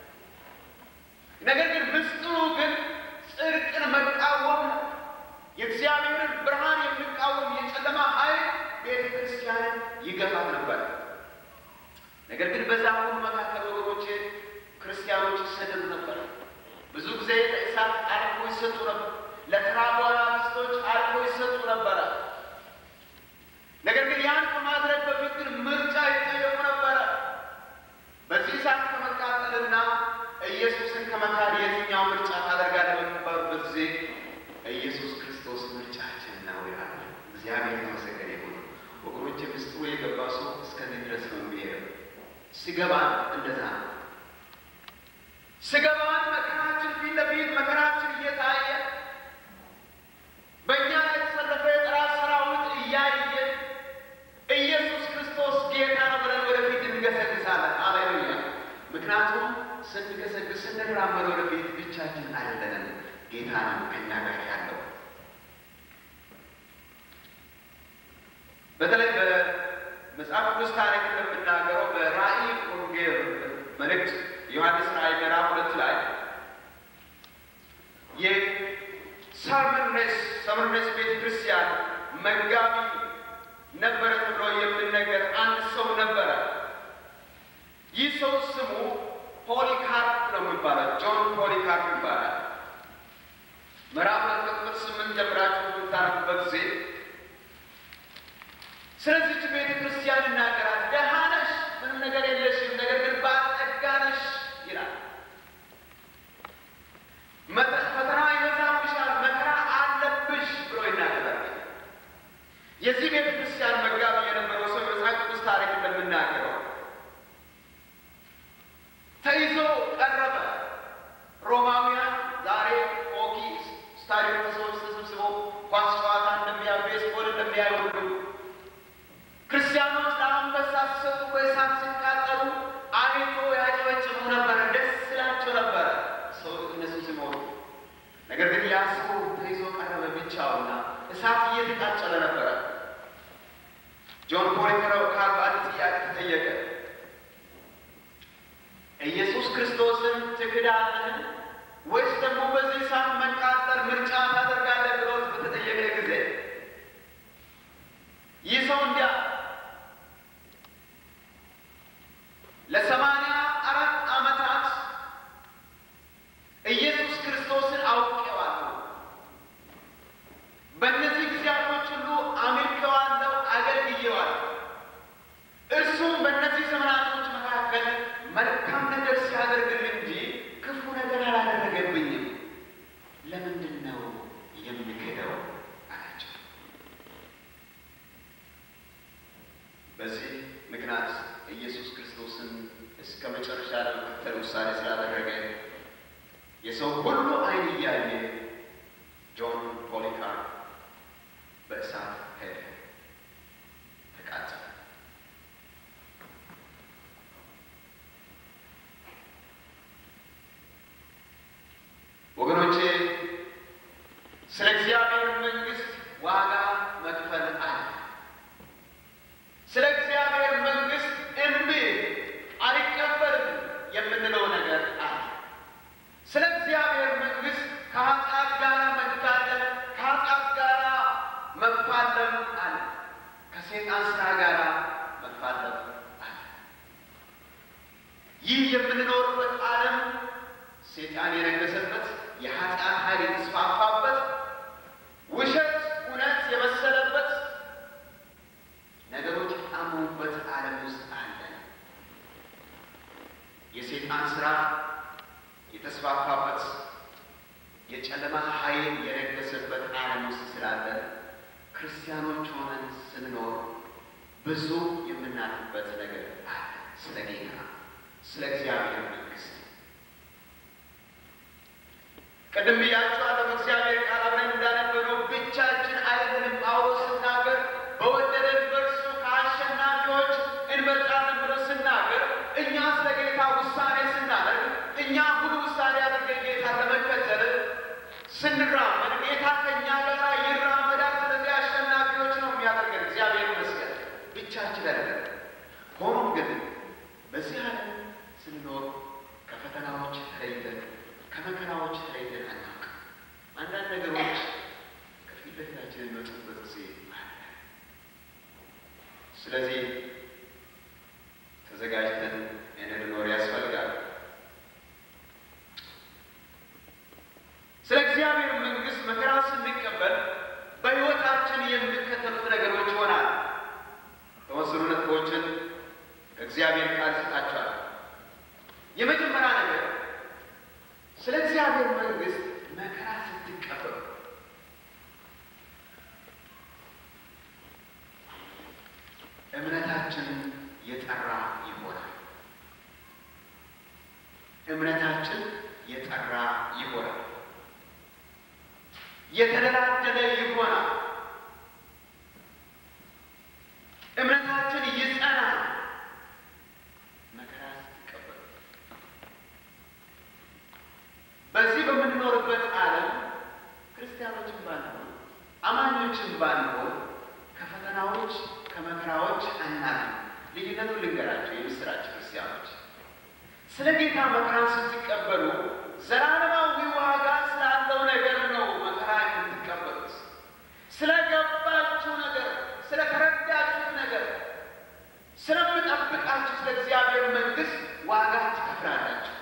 ነገር ግን ምስጢሩ ግን ጽድቅን መቃወም ነው። የእግዚአብሔርን ብርሃን የሚቃወም የጨለማ ኃይል ቤተ ክርስቲያንን ይገፋት ነበር። ነገር ግን በዛ ሁሉ መካከል ወገኖቼ ክርስቲያኖች ይሰደዱ ነበር። ብዙ ጊዜ ለእሳት አልፎ ይሰጡ ነበር። ለተራቡ አናብስቶች አልፎ ይሰጡ ነበረ። ነገር ግን ያን ከማድረግ በፊት ግን ምርጫ ይጠየቁ ነበረ። በዚህ እሳት ከመቃጠልና ኢየሱስን ከመካድ የትኛው ምርጫ ታደርጋለህ በሚባሉበት ጊዜ ኢየሱስ ክርስቶስ ምርጫችን ነው ይላል። እግዚአብሔር የተመሰገነ ይሁን። ወገኖች ምስጢሩ የገባ ሰው እስከዚህ ድረስ ነው የሚሄደው። ሲገባን እንደዛ ነው። ሲገባን መከራችን ፊት ለፊት መከራችን እየታየ በእኛ ላይ የተሰለፈ የጠላት ሰራዊት እያየን ኢየሱስ ክርስቶስ ጌታ ነው ብለን ወደፊት እንገሰግሳለን። አሌሉያ! ምክንያቱም ስንገሰግስ ስንራመድ ወደፊት ብቻችን አይደለንም፣ ጌታ ነው ከእኛ ጋር ያለው። በተለይ በመጽሐፍ ቅዱስ ታሪክ እንደምናገረው በራእይ ወንጌል መልእክት ዮሐንስ ራእይ ምዕራፍ ሁለት ላይ የሰርመኔስ ሰርመኔስ ቤተ ክርስቲያን መጋቢ ነበረ ተብሎ የምንነገር አንድ ሰው ነበረ። ይህ ሰው ስሙ ፖሊካርፕ ነው የሚባለው። ጆን ፖሊካርፕ ይባላል። ምዕራፍ ሁለት ቁጥር ስምንት ጀምራችሁ የምታነቡበት ጊዜ ስለዚች ቤተ ክርስቲያን ይናገራል። ደሃ ነሽ፣ ምንም ነገር የለሽም፣ ነገር ግን ባለጠጋ ነሽ ይላል። ፈተና ይበዛብሻል፣ መከራ አለብሽ ብሎ ይናገራል። የዚህ ቤተ ክርስቲያን መጋቢ የነበረው ሰው የመጽሐፍ ቅዱስ ታሪክ እንደምናገረው ተይዞ ቀረበ። ሮማውያን ዛሬ ሆኪ ስታዲየም ሰዎች ተሰብስበው ኳስ ጨዋታ እንደሚያዩ ቤስቦል እንደሚያዩ ሁሉ ክርስቲያኖች ለአንበሳ ሲሰጡ በእሳት ሲቃጠሉ አይቶ ያጨበጭቡ ነበረ፣ ደስ ይላቸው ነበረ ሰው እነሱ ሲሞቱ። ነገር ግን ያ ሰው ተይዞ ቀረበ ብቻውና እሳት እየተቃጨለ ነበረ። ጆን ፖሊካርፕ አንድ ጥያቄ ተጠየቀ። ኢየሱስ ክርስቶስን ትክዳለህን ወይስ ደግሞ በዚህ እሳት መቃጠል ምርጫ ታደርጋለህ ብሎ በተጠየቀ ጊዜ ይህ ሰው እንዲያ ለሰማንያ አራት ዓመታት ኢየሱስ ክርስቶስን አውቄዋለሁ። በእነዚህ ጊዜያቶች ሁሉ አምልኬዋለሁ፣ አገልግዬዋለሁ። እርሱም በእነዚህ ዘመናቶች መካከል መልካም ነገር ሲያደርግልኝ እንጂ ክፉ ነገር አላደረገብኝም። ለምንድን ነው የምክደው አላቸው። በዚህ ምክንያት ኢየሱስ ክርስቶስን እስከ መጨረሻ ለመከተል ውሳኔ ስላደረገ የሰው ሁሉ ዓይን እያየ ጆን ፖሊካርፕ በእሳት ሄደ፣ ተቃጠለ። ወገኖቼ ስለ እግዚአብሔር መንግሥት ዋጋ መክፈል አለ። ስለ እግዚአብሔር መንግሥት እምቢ አልቀበልም የምንለው ነገር አለ። ስለ እግዚአብሔር መንግሥት ከኃጢአት ጋር መጋደል፣ ከኃጢአት ጋር መፋለም አለ። ከሴጣን ስራ ጋር መፋለም አለ። ይህ የምንኖርበት ዓለም ሴጣን የነገሰበት የኃጢአት ኃይል የተስፋፋበት ውሸት እውነት የመሰለበት ነገሮች የጣሙበት ዓለም ውስጥ አለን። የሴጣን ስራ የተስፋፋበት የጨለማ ኃይል የነገሰበት ዓለም ውስጥ ስላለን ክርስቲያኖች ሆነን ስንኖር ብዙ የምናልፍበት ነገር አለ። ስለ ጌታ፣ ስለ እግዚአብሔር መንግሥት ቅድም ብያችኋለሁ። በእግዚአብሔር ቃል አብረን እንዳነበረው ብቻችን አይደለንም። ጳውሎስ ስናገር በወደደን በእርሱ ከአሸናፊዎች እንበልጣለን ብሎ ስናገር እኛ ስለ ጌታ ውሳኔ ስናደርግ እኛ ሙሉ ውሳኔ አድርገን ጌታ ለመከተል ስንራመድ ጌታ ከእኛ ጋር ይራመዳል። ስለዚህ አሸናፊዎች ነው የሚያደርገን። እግዚአብሔር ይመስገን። ብቻችን አይደለም። ሆኖም ግን በዚህ ዓለም ስንኖር ከፈተናዎች ተለይተን ከመከራዎች ተለይተን አናውቅም። አንዳንድ ነገሮች ከፊት ለፊታችን የሚመጡበት ጊዜ አለ። ስለዚህ ተዘጋጅተን እንድንኖር ያስፈልጋል። ስለ እግዚአብሔር መንግሥት መከራ ስንቀበል በሕይወታችን የሚከተሉት ነገሮች ይሆናል። ተወሰኑ ነጥቦችን እግዚአብሔር ቃል ይሰጣቸዋል። የመጀመሪያ ነገር ስለ እግዚአብሔር መንግሥት መከራ ስትቀበሉ እምነታችን የጠራ ይሆናል። እምነታችን የጠራ ይሆናል፣ የተደላደለ ይሆናል። እምነታችን ይጸናል። መከራ ስትቀበሉ በዚህ በምንኖርበት ዓለም ክርስቲያኖችን ባንሆን አማኞችን ባንሆን ከፈተናዎች ከመከራዎች አናግም። ልዩነቱን ልንገራቸው። የምስራች ክርስቲያኖች ስለ ጌታ መከራን ስትቀበሉ ዘላለማዊ ዋጋ ስላለው ነገር ነው መከራ የምትቀበሉት። ስለገባችሁ ነገር፣ ስለተረዳችሁ ነገር፣ ስለምጠብቃችሁ ስለ እግዚአብሔር መንግሥት ዋጋ ትከፍላላችሁ።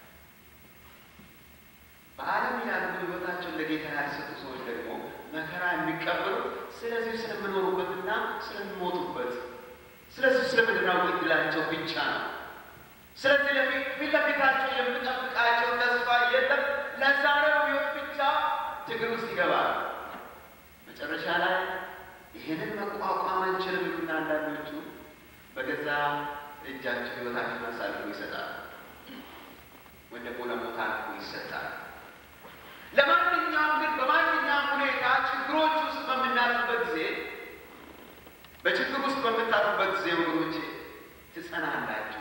በዓለም ያሉ ሕይወታቸውን ለጌታ ያልሰጡ ሰዎች ደግሞ መከራ የሚቀበሉ ስለዚህ ስለምኖሩበትና ስለሚሞቱበት ስለዚህ ስለምድራዊ ዕድላቸው ብቻ ነው። ስለዚህ ፊት ለፊታቸው የምጠብቃቸው ተስፋ የለም። ለዛሬው ሕይወት ብቻ ትግል ውስጥ ይገባል። መጨረሻ ላይ ይህንን መቋቋም አንችልም እና አንዳንዶቹ በገዛ እጃቸው ሕይወታቸውን አሳልፎ ይሰጣል፣ ወይ ደግሞ ለሞት አልፎ ይሰጣል። ለማንኛውም ግን በማንኛውም ሁኔታ ችግሮች ውስጥ በምናልፍበት ጊዜ በችግር ውስጥ በምታልፉበት ጊዜ ወገኖቼ ትጸናላችሁ።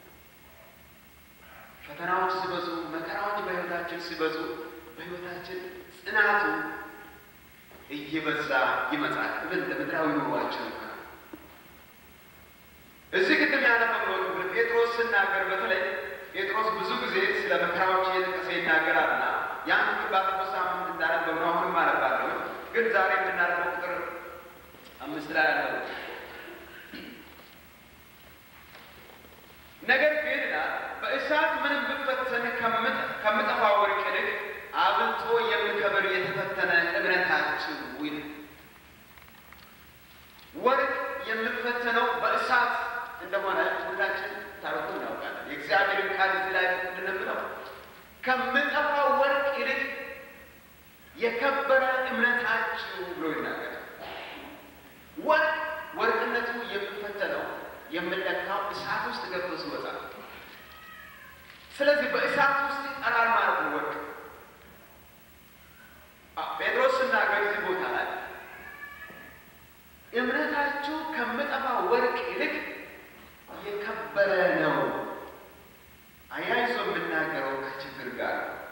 ፈተናዎች ሲበዙ፣ መከራዎች በሕይወታችን ሲበዙ በሕይወታችን ጽናቱ እየበዛ ይመጣል። ምን ለምድራዊ ኑሯችን እንኳን እዚህ ቅድም ያነበብነው ክፍል ጴጥሮስ ስናገር በተለይ ጴጥሮስ ብዙ ጊዜ ስለ መከራዎች እየጠቀሰ ይናገራልና ያን ክፍል ባለፈው ሳምንት እንዳነበብነው አሁንም አነባለሁ። ግን ዛሬ የምናነበው ቁጥር አምስት ላይ ያለው ነገር ግን በእሳት ምንም ብፈተን ከምጠፋ ወርቅ ይልቅ አብልጦ የሚከብር የተፈተነ እምነታችሁ ይል ወርቅ የምፈተነው በእሳት እንደሆነ ሁላችን ታሪኩ እናውቃለን። የእግዚአብሔርን ቃል እዚህ ላይ እንድንምለው ከምጠፋው ወርቅ ይልቅ የከበረ እምነታችሁ ብሎ ይናገራል። ወርቅ ወርቅነቱ የሚፈተነው የምንለካው እሳት ውስጥ ገብቶ ሲወጣ፣ ስለዚህ በእሳት ውስጥ ይጠራል ማለት ነው ወርቅ። ጴጥሮስ ስናገር እዚህ ቦታ ላይ እምነታችሁ ከምጠፋ ወርቅ ይልቅ የከበረ ነው። አያይዞ የምናገረው ከችግር ጋር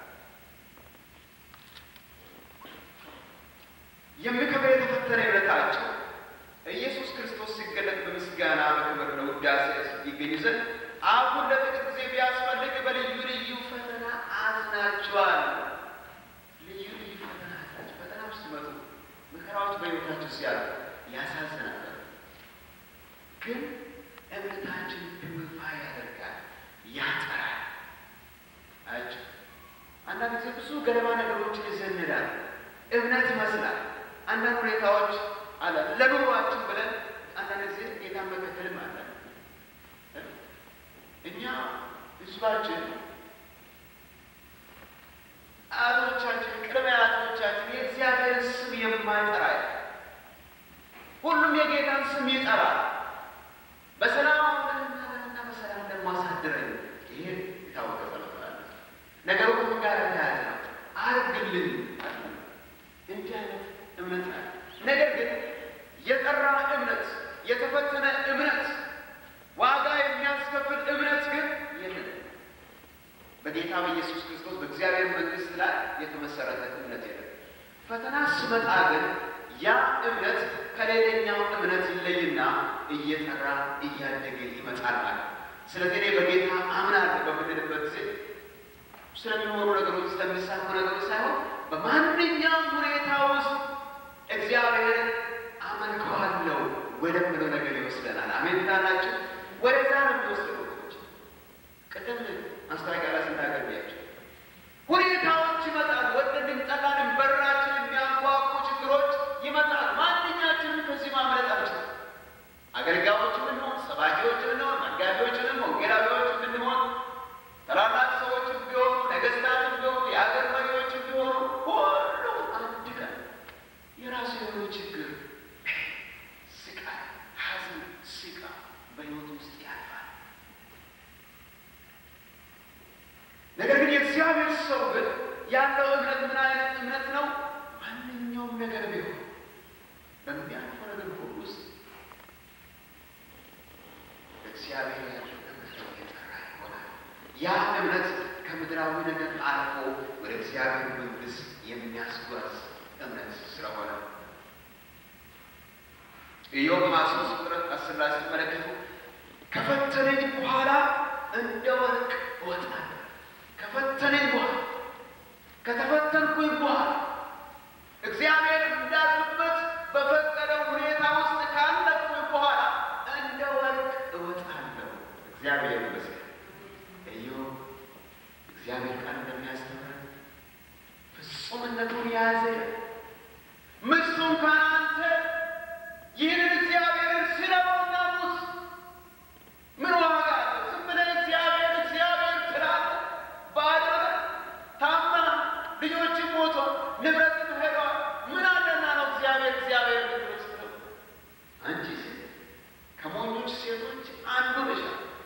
የሚከብር የተፈተነ እምነታችሁ ኢየሱስ ክርስቶስ ሲገለጥ በምስጋና በክብር ለውዳሴ ይገኙ ዘንድ አሁን ለጥቂት ጊዜ ቢያስፈልግ በልዩ ልዩ ፈተና አዝናችኋል። ልዩ ልዩ ፈተና አዝናችሁ ፈተና ውስጥ ሲመጡ መከራዎች በሕይወታችሁ ሲያሉ ያሳዝናል። ግን እምነታችን ድምፋ ያደርጋል፣ ያጠራል። አያችሁ አንዳንድ ጊዜ ብዙ ገለባ ነገሮችን ይዘንዳል። እምነት ይመስላል። አንዳንድ ሁኔታዎች አለ ለኑሯችን ብለን አንዳንድ ጊዜ ጌታን መከተልም አለ። እኛ ህዝባችን አያቶቻችን፣ ቅድመ አያቶቻችን የእግዚአብሔርን ስም የማይጠራ ሁሉም የጌታን ስም ይጠራል። በሰላም አውለንና በሰላም ደግሞ አሳድረን። ይሄ የታወቀ ጸሎት አለ። ነገሩ ከምን ጋር ተያያዘ ነው? አርግልን እንዲህ አይነት እምነት አለ። ነገር ግን የጠራ እምነት፣ የተፈተነ እምነት፣ ዋጋ የሚያስከፍል እምነት ግን የለም። በጌታ በኢየሱስ ክርስቶስ በእግዚአብሔር መንግሥት ላይ የተመሰረተ እምነት የለም። ፈተና ስመጣ ግን ያ እምነት ከሌላኛው እምነት ይለይና እየጠራ እያደገ ይመጣል ማለት። ስለዚህ እኔ በጌታ አምናለሁ በምንልበት ጊዜ ስለሚኖሩ ነገሮች ስለሚሳኩ ነገሮች ሳይሆን በማንኛውም ሁኔታ ውስጥ እግዚአብሔርን አመልከዋለሁ ወደምለው ነገር ይወስደናል። አሜን ትላላችሁ? ወደዛ ነው የሚወስደው። ወገኖች ቅድም ማስታወቂያ ላይ ስናገኛቸው ሁኔታዎች ይመጣል። ወደድን ጠላንም በራችን የሚያንኳኩ ችግሮች ይመጣል። ማንኛችንም ከዚህ ማምለጥ አንችልም። አገልጋዮች ብንሆን፣ ሰባኪዎች ብንሆን፣ መጋቢዎች ብንሆን፣ ወንጌላዊዎች ብንሆን፣ ታላላቅ ሰዎች ቢሆኑ፣ ነገስታት ቢሆኑ፣ የሀገር መሪዎች ቢሆኑ ሁሉ አንድ ቀን የራሱ የሆነ ችግር፣ ስቃይ፣ ሐዘን፣ ሲቃ በሕይወት ውስጥ ያልፋል። ሰው ግን ያለው እምነት ምን አይነት እምነት ነው? ማንኛውም ነገር ቢሆን በሚያልፈው ነገር ሁሉ ውስጥ እግዚአብሔር ያለው እምነት የጠራ ይሆናል። ያ እምነት ከምድራዊ ነገር አልፎ ወደ እግዚአብሔር መንግሥት የሚያስጓዝ እምነት ስለሆነ ኢዮብ ሃያ ሦስት ቁጥር አስር ላይ ስትመለከቱ ከፈተነኝ በኋላ እንደ ወርቅ እወጣለሁ። ከፈተነኝ በኋላ ከተፈተንኩኝ በኋላ እግዚአብሔር እንዳልኩበት በፈቀደው ሁኔታ ውስጥ ካለፍኩኝ በኋላ እንደ ወርቅ እወጣለሁ። እግዚአብሔር ይመስገን። ኢዮብ እግዚአብሔር ቃል እንደሚያስተምረን ፍጹምነቱን የያዘ ምስቱን ካናንተ ይህንን እግዚአብሔርን ስለውና ሙት ምን ዋጋ አለው? ዝም ብለህ እግዚአብሔር እግዚአብሔር ትላለህ። ባዶ ነህ፣ ታመህ፣ ልጆችም ሞቶ ንብረትም ሄዷል። ምን አለና ነው እግዚአብሔር እግዚአብሔር የምትመስለው? አንቺ ሴት ከሞኞች ሴቶች አንዱ ነሽ።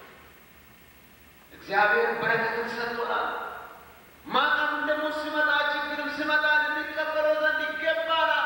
እግዚአብሔር በረከትን ሰጥቶናል። ማጣም ደግሞ ሲመጣ ችግርም ሲመጣ ልንቀበለው ዘንድ ይገባናል።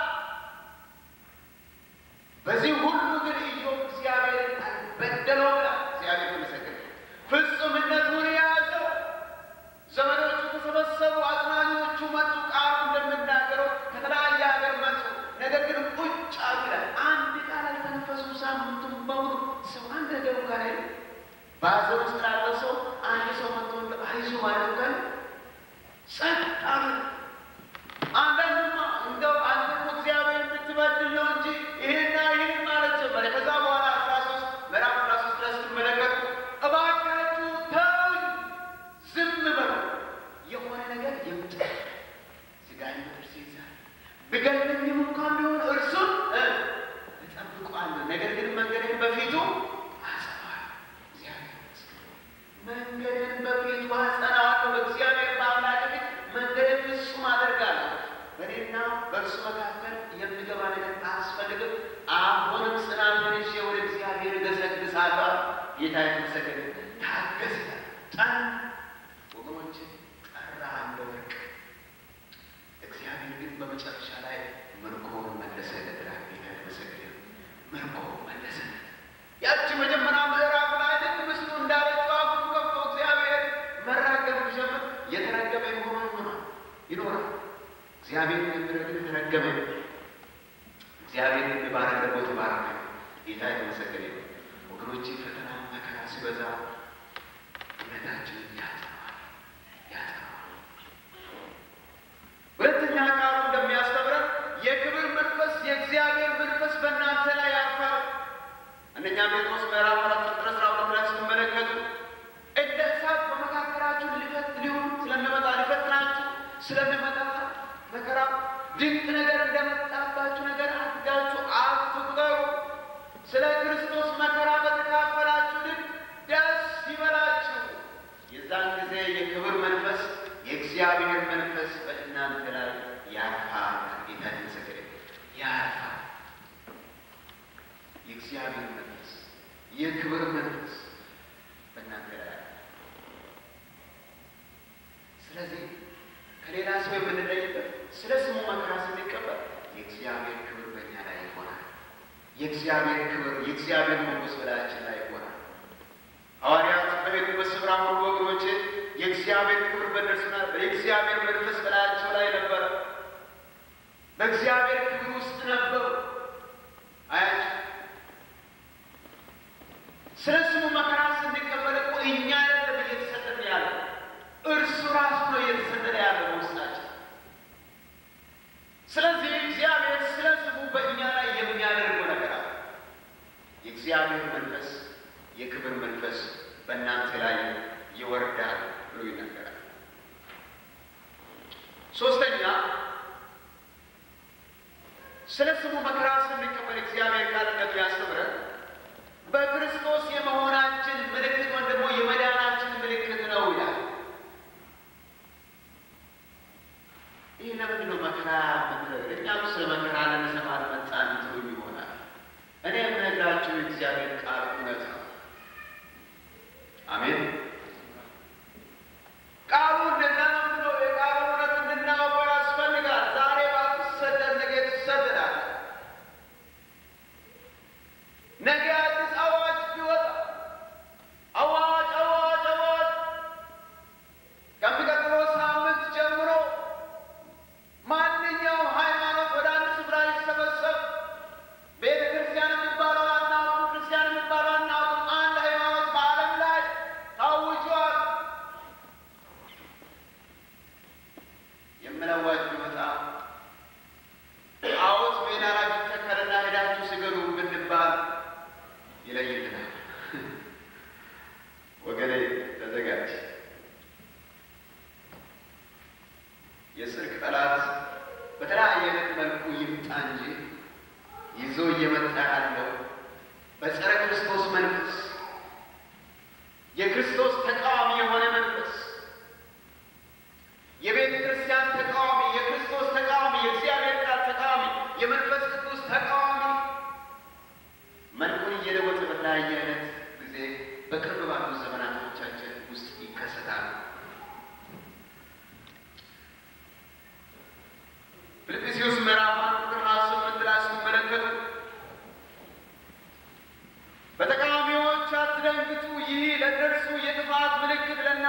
በዚህ ሁሉ ግን ኢዮብ እግዚአብሔርን አልበደለው ብላል። እግዚአብሔር ይመሰገን። ፍጹምነቱን የያዘው ዘመዶቹ ተሰበሰቡ፣ አጽናኞቹ መጡ። ቃሉ እንደምናገረው ከተለያየ ሀገር መጡ። ነገር ግን ቁጭ አሉ ይላል። አንድ ቃል አልተነፈሱም። ሳምንቱን በሙሉ ሰው አንድ ነገሩ ጋር ሄዱ። በሀዘን ውስጥ ላለው ሰው አንድ ሰው መጥቶ አይዞህ ማለት ጋር ጸጥ አሉ። አንዳንዱማ እንደው አንተ እኮ እግዚአብሔር ብትበድል ነው እንጂ ይሄና ይህን ማለት ጀመረ። ከዛ በኋላ አስራ ሶስት ምዕራፍ አስራ ሶስት ላይ ስትመለከቱ እባካችሁ ተውኝ፣ ዝም በሉ፣ የሆነ ነገር ይምጣ፣ ሥጋዬን በጥርሴ ይዛል፣ ብገድለኝም እንኳን ቢሆን እርሱን እጠብቀዋለሁ፣ ነገር ግን መንገዴን በፊቱ አጸናዋለሁ። እግዚአብሔር ይመስገን። መንገድን በፊቱ አጸናዋለሁ። በእግዚአብሔር በአምላክ ፊት መንገድን ፍጹም አደርጋለሁ። በእኔና በእርሱ መካከል የሚገባ ነገር አያስፈልግም። አሁንም ጽናቱን ይዤ ወደ እግዚአብሔር እገሰግሳለሁ። ጌታ የተመሰገነ ታገስ ይላል። ጠን ወገኖች ጠራ እንደ ወርቅ። እግዚአብሔር ግን በመጨረሻ ላይ ምርኮውን መለሰለት ይላል። ጌታ የተመሰገነ ምርኮ መለሰለት። ያቺ መጀመሪያ ምዕራፍ ላይ ልክ ምስሉ እንዳለችው አፉን ከፍቶ እግዚአብሔር መራገም ቢጀምር የተረገመ የሆነ ይሆናል ይኖራል። እግዚአብሔር የሚረግም የተረገመ ነው። እግዚአብሔር የሚባረክ ደግሞ የተባረከ ነው። ጌታ የተመሰገነ ነው። ወገኖች ፈተና መከራ ሲበዛ እምነታችንን ያጠናዋል ያጠናዋል። ሁለተኛ ቃሉ እንደሚያስተምረን የክብር መንፈስ የእግዚአብሔር መንፈስ በእናንተ ላይ ያርፋል። አንደኛ ጴጥሮስ ምዕራፍ አራት ቁጥር አስራ ሁለት ላይ ስትመለከቱ እንደ እሳት በመካከላችሁ ሊፈት ሊሆን ስለሚመጣ ሊፈትናችሁ ስለሚመጣ መከራ ድንቅ ነገር እንደመጣባችሁ ነገር አድርጋችሁ አትቁጠሩ። ስለ ክርስቶስ መከራ በተካፈላችሁ ልክ ደስ ይበላችሁ። የዛን ጊዜ የክብር መንፈስ የእግዚአብሔር መንፈስ በእናንተ ላይ ያርፋል። ጌታ ይመስገን። ያርፋል። የእግዚአብሔር መንፈስ የክብር መንፈስ በእናንተ ላይ ያርፋል። ስለዚህ ከሌላ ሰው የምንለይበት ስለ ስሙ መከራ ስንቀበል የእግዚአብሔር ክብር በእኛ ላይ ይሆናል። የእግዚአብሔር ክብር የእግዚአብሔር መንፈስ በላያችን ላይ ይሆናል። ሐዋርያት በሄዱበት ስፍራ ሁሉ ወገኖቼ የእግዚአብሔር ክብር በእነርሱ ነበር። የእግዚአብሔር መንፈስ በላያቸው ላይ ነበረ። በእግዚአብሔር ክብር ውስጥ ነበሩ። አያቸው ስለ ስሙ መከራ ስንቀበል እኮ እኛ አይደለም እየተሰጠን ያለው እርሱ ራሱ ነው እየተሰጠን ያለው ውስጣችን። ስለዚህ እግዚአብሔር ስለ ስሙ በእኛ ላይ የሚያደርገው ነገር አለ። የእግዚአብሔር መንፈስ የክብር መንፈስ በእናንተ ላይ ይወርዳል ብሎ ይነገራል። ሶስተኛ ስለ ስሙ መከራ ስንቀበል እግዚአብሔር ቃል እንደሚያስተምረን በክርስቶስ የመሆናችን ምልክት ወይም ደግሞ የመዳናችን ምልክት ነው ይላል። ይህ ለምንድን ነው መከራ ምትለው? እኛም ስለ መከራ ልንሰማ አልመጣን ትሉኝ ይሆናል። እኔ የምነግራችሁ የእግዚአብሔር ቃል እውነት ነው። አሜን።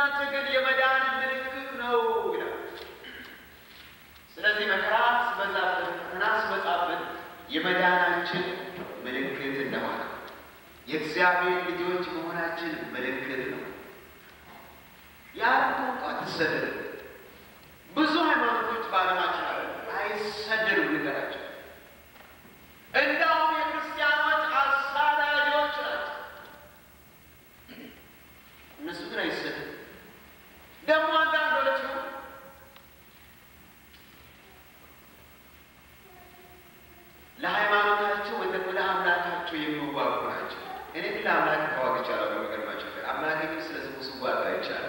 ለእናንተ ግን የመዳን ምልክት ነው ይላል። ስለዚህ መከራ ሲበዛብን፣ ፈተና ሲመጣብን የመዳናችን ምልክት እንደሆነ የእግዚአብሔር ልጆች መሆናችን ምልክት ነው። ያለ ቋንቋ አትሰደድም። ብዙ ሃይማኖቶች በዓለማችን አለ አይሰደዱም። ንገራቸው። እንዳውም የክርስቲያኖች አሳዳጆች ናቸው። እነሱ ግን አይሰደዱም። ደግሞ አንዳንዶቹ ለሃይማኖታቸው ወይም ደግሞ ለአምላካቸው የሚዋጉ ናቸው። እኔ ግን ለአምላክ ተዋግቻለሁ። በሚገርማቸው ነገር አምላክ ግን ስለ ስሙ ስዋጋ ይቻላል።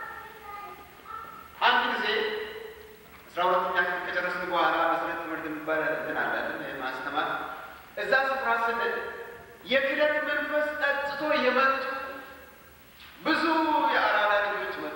አንድ ጊዜ አስራ ሁለተኛ ክፍል ከጨረስን በኋላ መሰረት ትምህርት የሚባል እንትን አለን ማስተማር እዛ ስፍራ ስንል የክደት መንፈስ ጠጥቶ የመጡ ብዙ የአራዳ ልጆች መጡ፣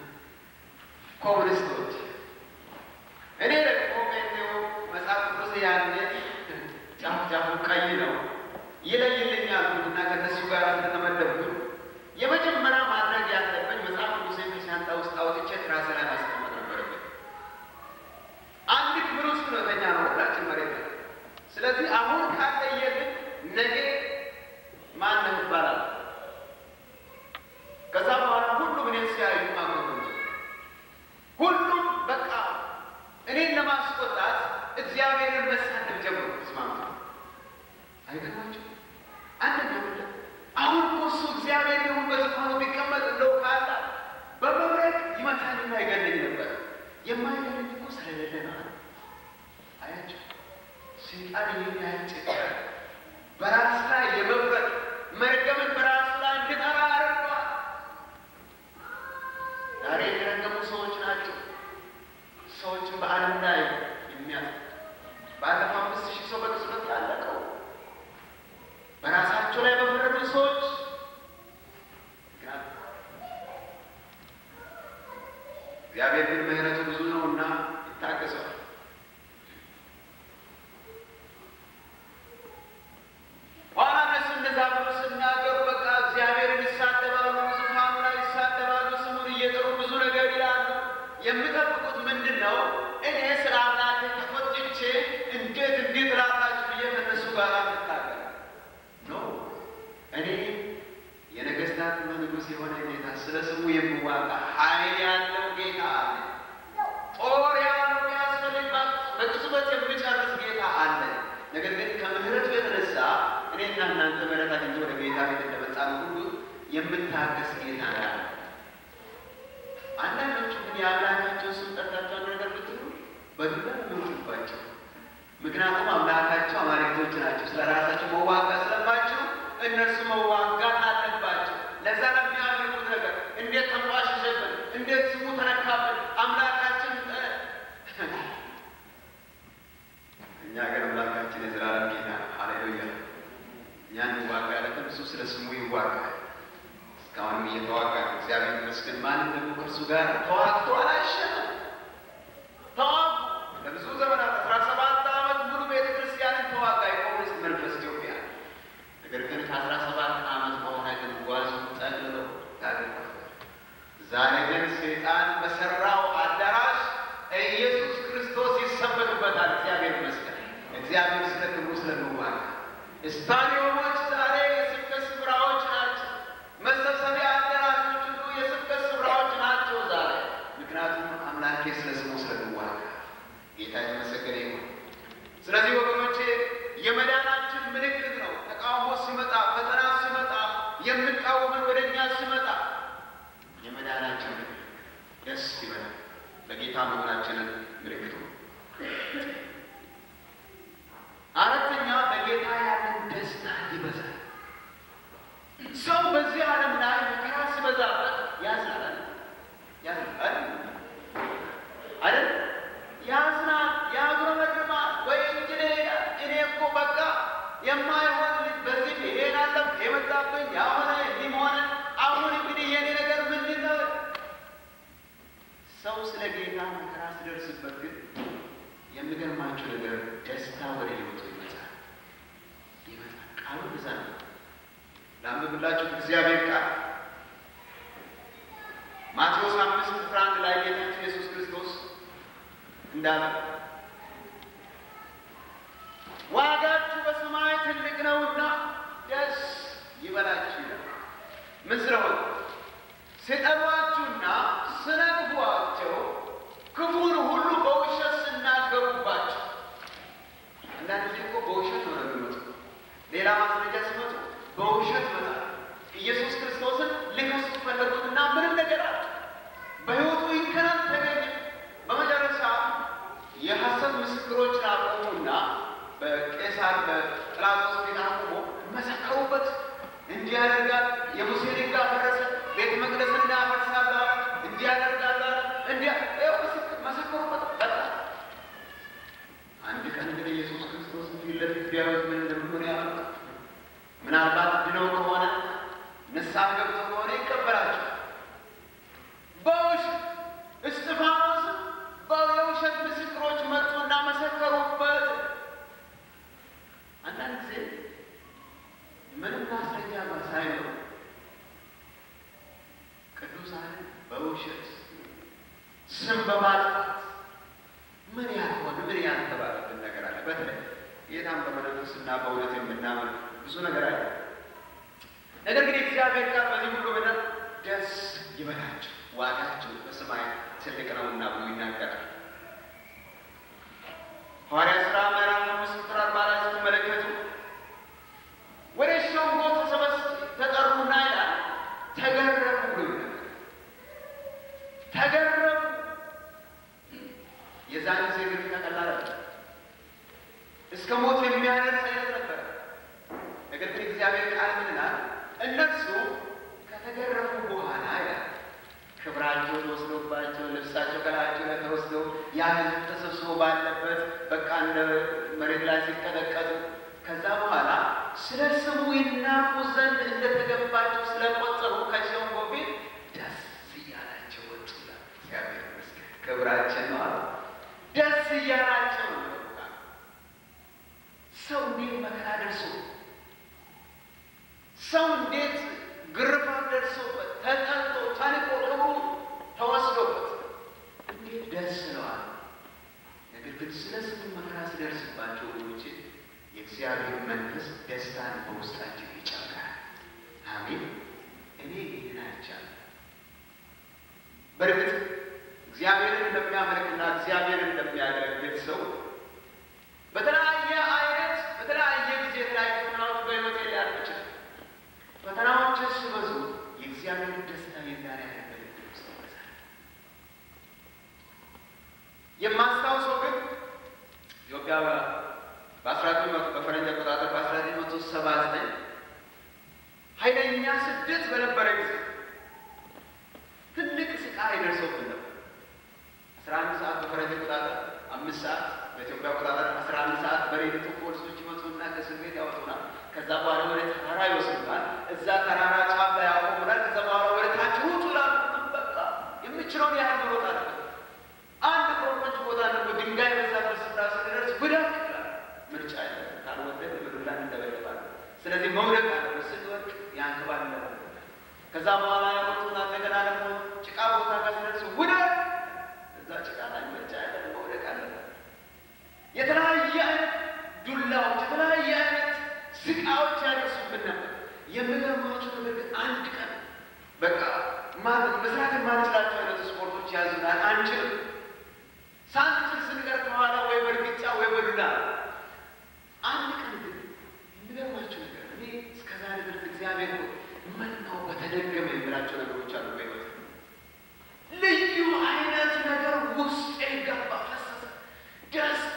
ኮሙኒስቶች። እኔ ደግሞ ጴንጤው መጽሐፍ ቅዱስ ያኔ ጫፍ ጫፉ ቀይ ነው ይለይልኛል እና ከነሱ ጋር ስለተመደብኩኝ የመጀመሪያ ማድረግ ያለብኝ መጽሐፍ ቅዱስ ከሻንጣ ውስጥ አውጥቼ ትራስ ላይ ማስቀመጥ ነበረብኝ። አንድ ክፍል ውስጥ ነው ተኛ ነው ሁላችን መሬት ላይ። ስለዚህ አሁን ካለየልን ነገ ማንም ይባላል። ከዛ በኋላ ሁሉም እኔን ሲያዩ ማቆም ሁሉም በቃ እኔን ለማስቆጣት እግዚአብሔርን መሳደብ ጀምሮ ተስማምቶ አይገርማቸው አንደኛ አሁን እኮ እሱ እግዚአብሔር ይሁን በዙፋኑ ቢቀመጥ እንደው ካላ በመብረቅ ይመታልና ይገለኝ ነበር። የማይገለኝ እኮ ስለሌለ ነው። አያቸው ሰይጣን ይህን ያህል በራስ ላይ የመብረቅ መርገምን በራስ ላይ እንድጠራ አድርገዋል። ዛሬ የተረገሙ ሰዎች ናቸው። ሰዎችን በዓለም ላይ የሚያስ ባለፈው አምስት ሺህ ሰው በቅጽበት ያለቀው በራሳቸው ላይ በፈረዱ ሰዎች እግዚአብሔር ግን ምሕረቱ ብዙ ነውና ይታገሰዋል። ኋላ እነሱ እንደዛ ብሎ ሲናገሩ በቃ እግዚአብሔርን ይሳደባሉ፣ ዙፋኑ ላይ ይሳደባሉ፣ ስሙን እየጠሩ ብዙ ነገር ይላሉ። የሚጠብቁት ምንድን ነው? እኔ ስለ አምላኬ ተቆጥቼ እንዴት እንዴት እላላችሁ ብዬ ከእነሱ ጋር ምታገል ነው። እኔ የነገስታት ንጉሥ የሆነ ጌታ ስለ ስሙ የሚዋጋ ኃይል ያለው ጌታ አለ። ጦር ያለው የሚያስፈልግባት በቅጽበት የሚጨርስ ጌታ አለ። ነገር ግን ከምሕረቱ የተነሳ እኔና እናንተ ምሕረት አግኝቶ ወደ ጌታ ቤት እንደመጣን ሁሉ የምታገስ ጌታ ያለ አንዳንዶቹ ግን የአምላካቸውን ስም ጠርታቸው አንድ ነገር ብትሉ በዱላ የሚወጡባቸው ምክንያቱም አምላካቸው አማልክቶች ናቸው። ስለ ራሳቸው መዋጋት ስለማይችሉ እነርሱ መዋጋት አለባቸው። ለዛ ለሚያደርጉት ነገር እንዴት ተንቋሸሸብን፣ እንዴት ስሙ ተነካብን፣ አምላካችን እኛ ግን አምላካችን የዘላለም ጌታ ነው። ሃሌሉያ። እኛን ይዋጋ ያለትን እሱ ስለ ስሙ ይዋጋል። እስካሁንም እየተዋጋ ነው። እግዚአብሔር ይመስገን። ማንም ደግሞ ከእርሱ ጋር ተዋግቶ አላሸነፈም። ተዋጉ ለብዙ ዘመናት አስራ ሰባት ዓመት ሙሉ ቤተ ክርስቲያንን ተዋጋ የኮሙኒስት መንፈስ ኢትዮጵያ። ነገር ግን ከአስራ ሰባት ዓመት በኋላ ግን ጓዙን ጠቅልለው ታገር ዛሬ ግን ሰይጣን በሰራው አዳራሽ ኢየሱስ ክርስቶስ ይሰበክበታል። እግዚአብሔር ይመስገን። እግዚአብሔር ስለ ክብሩ ስለሚዋጋ ስታዲዮሞች ዛሬ የስብከት ስፍራዎች ናቸው። መሰብሰቢያ አዳራሾች ሁሉ የስብከት ስፍራዎች ናቸው ዛሬ። ምክንያቱም አምላኬ ስለ ስሙ ስለሚዋጋ ጌታ የተመሰገነ ይሁን። ስለዚህ ወገኖቼ የመዳናችን ምልክት ነው። ተቃውሞ ሲመጣ፣ ፈተና ሲመጣ፣ የምቃወመን ወደ እኛ ሲመጣ የመዳናችን ምልክት ደስ ይበላል። በጌታ መሆናችንን ምልክቱ ነው። አራተኛ በጌታ ያለን ደስታ ይበዛል። ሰው በዚህ ዓለም ላይ መከራ ሲበዛበት ያዝናል ያዝናል አይደል? ያዝናል፣ ያጉረመርማል ወይ እንግዲህ እኔ እኮ በቃ የማይሆን በዚህ ይሄን አለም የመጣብኝ ያሆነ እንዲህ ሆነ። አሁን እንግዲህ የኔ ነገር ምንድን ነው? ሰው ስለ ጌታ መከራ ሲደርስበት ግን ማቴዎስ አምስት ቁጥር አንድ ላይ ጌታችን ኢየሱስ ክርስቶስ እንዳለ ዋጋችሁ በሰማይ ትልቅ ነውና ደስ ይበላችሁ ይላል። ምን ስለሆነ ሲጠሏችሁና ስነግፏቸው ክፉን ሁሉ በውሸት ስናገሩባቸው። አንዳንድ ጊዜ እኮ በውሸት ነው የሚመጡ። ሌላ ማስረጃ ሲመጡ በውሸት ይመጣል። ኢየሱስ ክርስቶስን ሊከሱት ፈለጉትና ምንም ነገር አለ በሕይወቱ ይከናል ተገኘ። በመጨረሻ የሐሰት ምስክሮችን አቆሙና በቄሳር በጲላጦስ ፊት አቁሞ መሰከሩበት። እንዲህ ያደርጋል፣ የሙሴን ሕግ አፈረሰ፣ ቤተ መቅደስን እናፈርሳለን፣ እንዲህ ያደርጋል፣ እንዲህ መሰከሩበት። በቃ አንድ ቀን ግን ኢየሱስ ክርስቶስ ፊት ለፊት ቢያዩት ምን እንደሚሆን ያመጣ ምናልባት ድነው ከሆነ ንስሐ ገብተው ከሆነ ይቀበላቸው። በውሸት እስጢፋኖስ የውሸት ምስክሮች መጡና መሰከሩበት። አንዳንድ ጊዜ ምንም ማስረጃ ሳይኖር ቅዱሳን በውሸት ስም በማጥፋት ምን ያልሆነ ምን ያልተባለብን ነገር አለ። በተለይ ጌታን በመንፈስና በእውነት የምናምን ብዙ ነገር አለ። ነገር ግን እግዚአብሔር ቃል በዚህ ሁሉ ምድር ደስ ይበላቸው ዋጋቸው በሰማይ ትልቅ ነውና ብሎ ይናገራል። ሐዋርያ ሥራ ምዕራፍ አምስት ቁጥር አርባ ላይ ስትመለከቱ ወደ ሸንጎ ተሰበስ ተጠሩና ይላል ተገረሙ ብሎ ይናገራል። ተገረሙ። የዛን ጊዜ ግን ተቀላለ እስከ ሞት የሚያደርስ አይነት ነበረ። ነገር ግን እግዚአብሔር ቃል ምን ይላል? እነሱ ከተገረሙ በኋላ ይላል ክብራቸው ተወስዶባቸው ልብሳቸው ከላያቸው ላይ ተወስደው ያ ሕዝብ ተሰብስቦ ባለበት በቃ እንደ መሬት ላይ ሲቀጠቀጡ ከዛ በኋላ ስለ ስሙ ይናቁ ዘንድ እንደተገባቸው ስለቆጠሩ ከሸንጎ ቤት ደስ እያላቸው ወጡ ይላል። እግዚአብሔር ይመስገን ክብራችን ነው አለ። ደስ እያላቸው ነው። ሰው እንዴት መከራ ደርሶ ሰው እንዴት ግርፋት ደርሶበት ተጠልቶ ታንቆ ክብሩ ተወስዶበት እንዴት ደስ ነዋል። ነገር ግን ስለ ስሙ መከራ ሲደርስባቸው ወገኖቼ የእግዚአብሔር መንፈስ ደስታን በውስጣቸው ይጨምራል። አሜን። እኔ ይህን አይቻለሁ። በእርግጥ እግዚአብሔርን እንደሚያመልክና እግዚአብሔርን እንደሚያገለግል ሰው በተለያየ አይነት በተለያየ ጊዜ የተለያዩ ፈተናዎች በሕይወቴ ሊያልፍ ይችላል። ፈተናዎች ሲበዙ የእግዚአብሔር ደስታ የዛሬ ያገለግል ውስጥ ይበዛል። የማስታውሰው ግን ኢትዮጵያ በአስራ ዘጠኝ መቶ በፈረንጅ አቆጣጠር በአስራ ዘጠኝ መቶ ሰባ ዘጠኝ ኃይለኛ ስደት በነበረ ጊዜ ትልቅ ስቃይ ደርሶብን ነበር። አስራ አንድ ሰዓት በፈረንጅ አቆጣጠር አምስት ሰዓት በኢትዮጵያ አቆጣጠር አስራ አንድ ሰዓት በሌሊቱ ፖሊሶች ይመጡና ከእስር ቤት ያወጡናል። ከዛ በኋላ ወደ ተራራ ይወስዱናል። እዛ ተራራ ጫፍ ላይ ያቆሙናል። ከዛ በኋላ ወደ ታች ውጡ ይላሉ። በቃ የምችለውን ያህል መሮጥ አለበት። አንድ ኮረኮንች ቦታ ደግሞ ድንጋይ በዛበት ስፍራ ስንደርስ ብደቅ ይላል። ምርጫ የለ ካልወደድ ምድር ላይ እንደበደባለን። ስለዚህ መውደቅ አለበት። ስንወድቅ ያንከባል ከዛ በኋላ ያወጡና እንደገና ደግሞ ጭቃ ቦታ ጋር ስንደርስ ውደቅ እዛ ጭቃ ላይ ምርጫ ያለ መውደቅ አለበት። የተለያየ አይነት ዱላዎች፣ የተለያየ አይነት ስቃዎች ያደርሱብን ነበር። የምገርማቸው ነገር ግን አንድ ቀን በቃ ማለት መስራት የማንችላቸው አይነት ስፖርቶች ያዙናል፣ አንችልም። ሳንችል ስንቀር ከኋላ ወይ በእርግጫ ወይ በዱላ አንድ ቀን ግን የሚገርማቸው ነገር እኔ እስከዛሬ ድረስ እግዚአብሔር ምን ነው በተደገመ የምላቸው ነገሮች አሉ በሕይወት ልዩ አይነት ነገር ውስጥ ገባ፣ ፈሰሰ ደስታ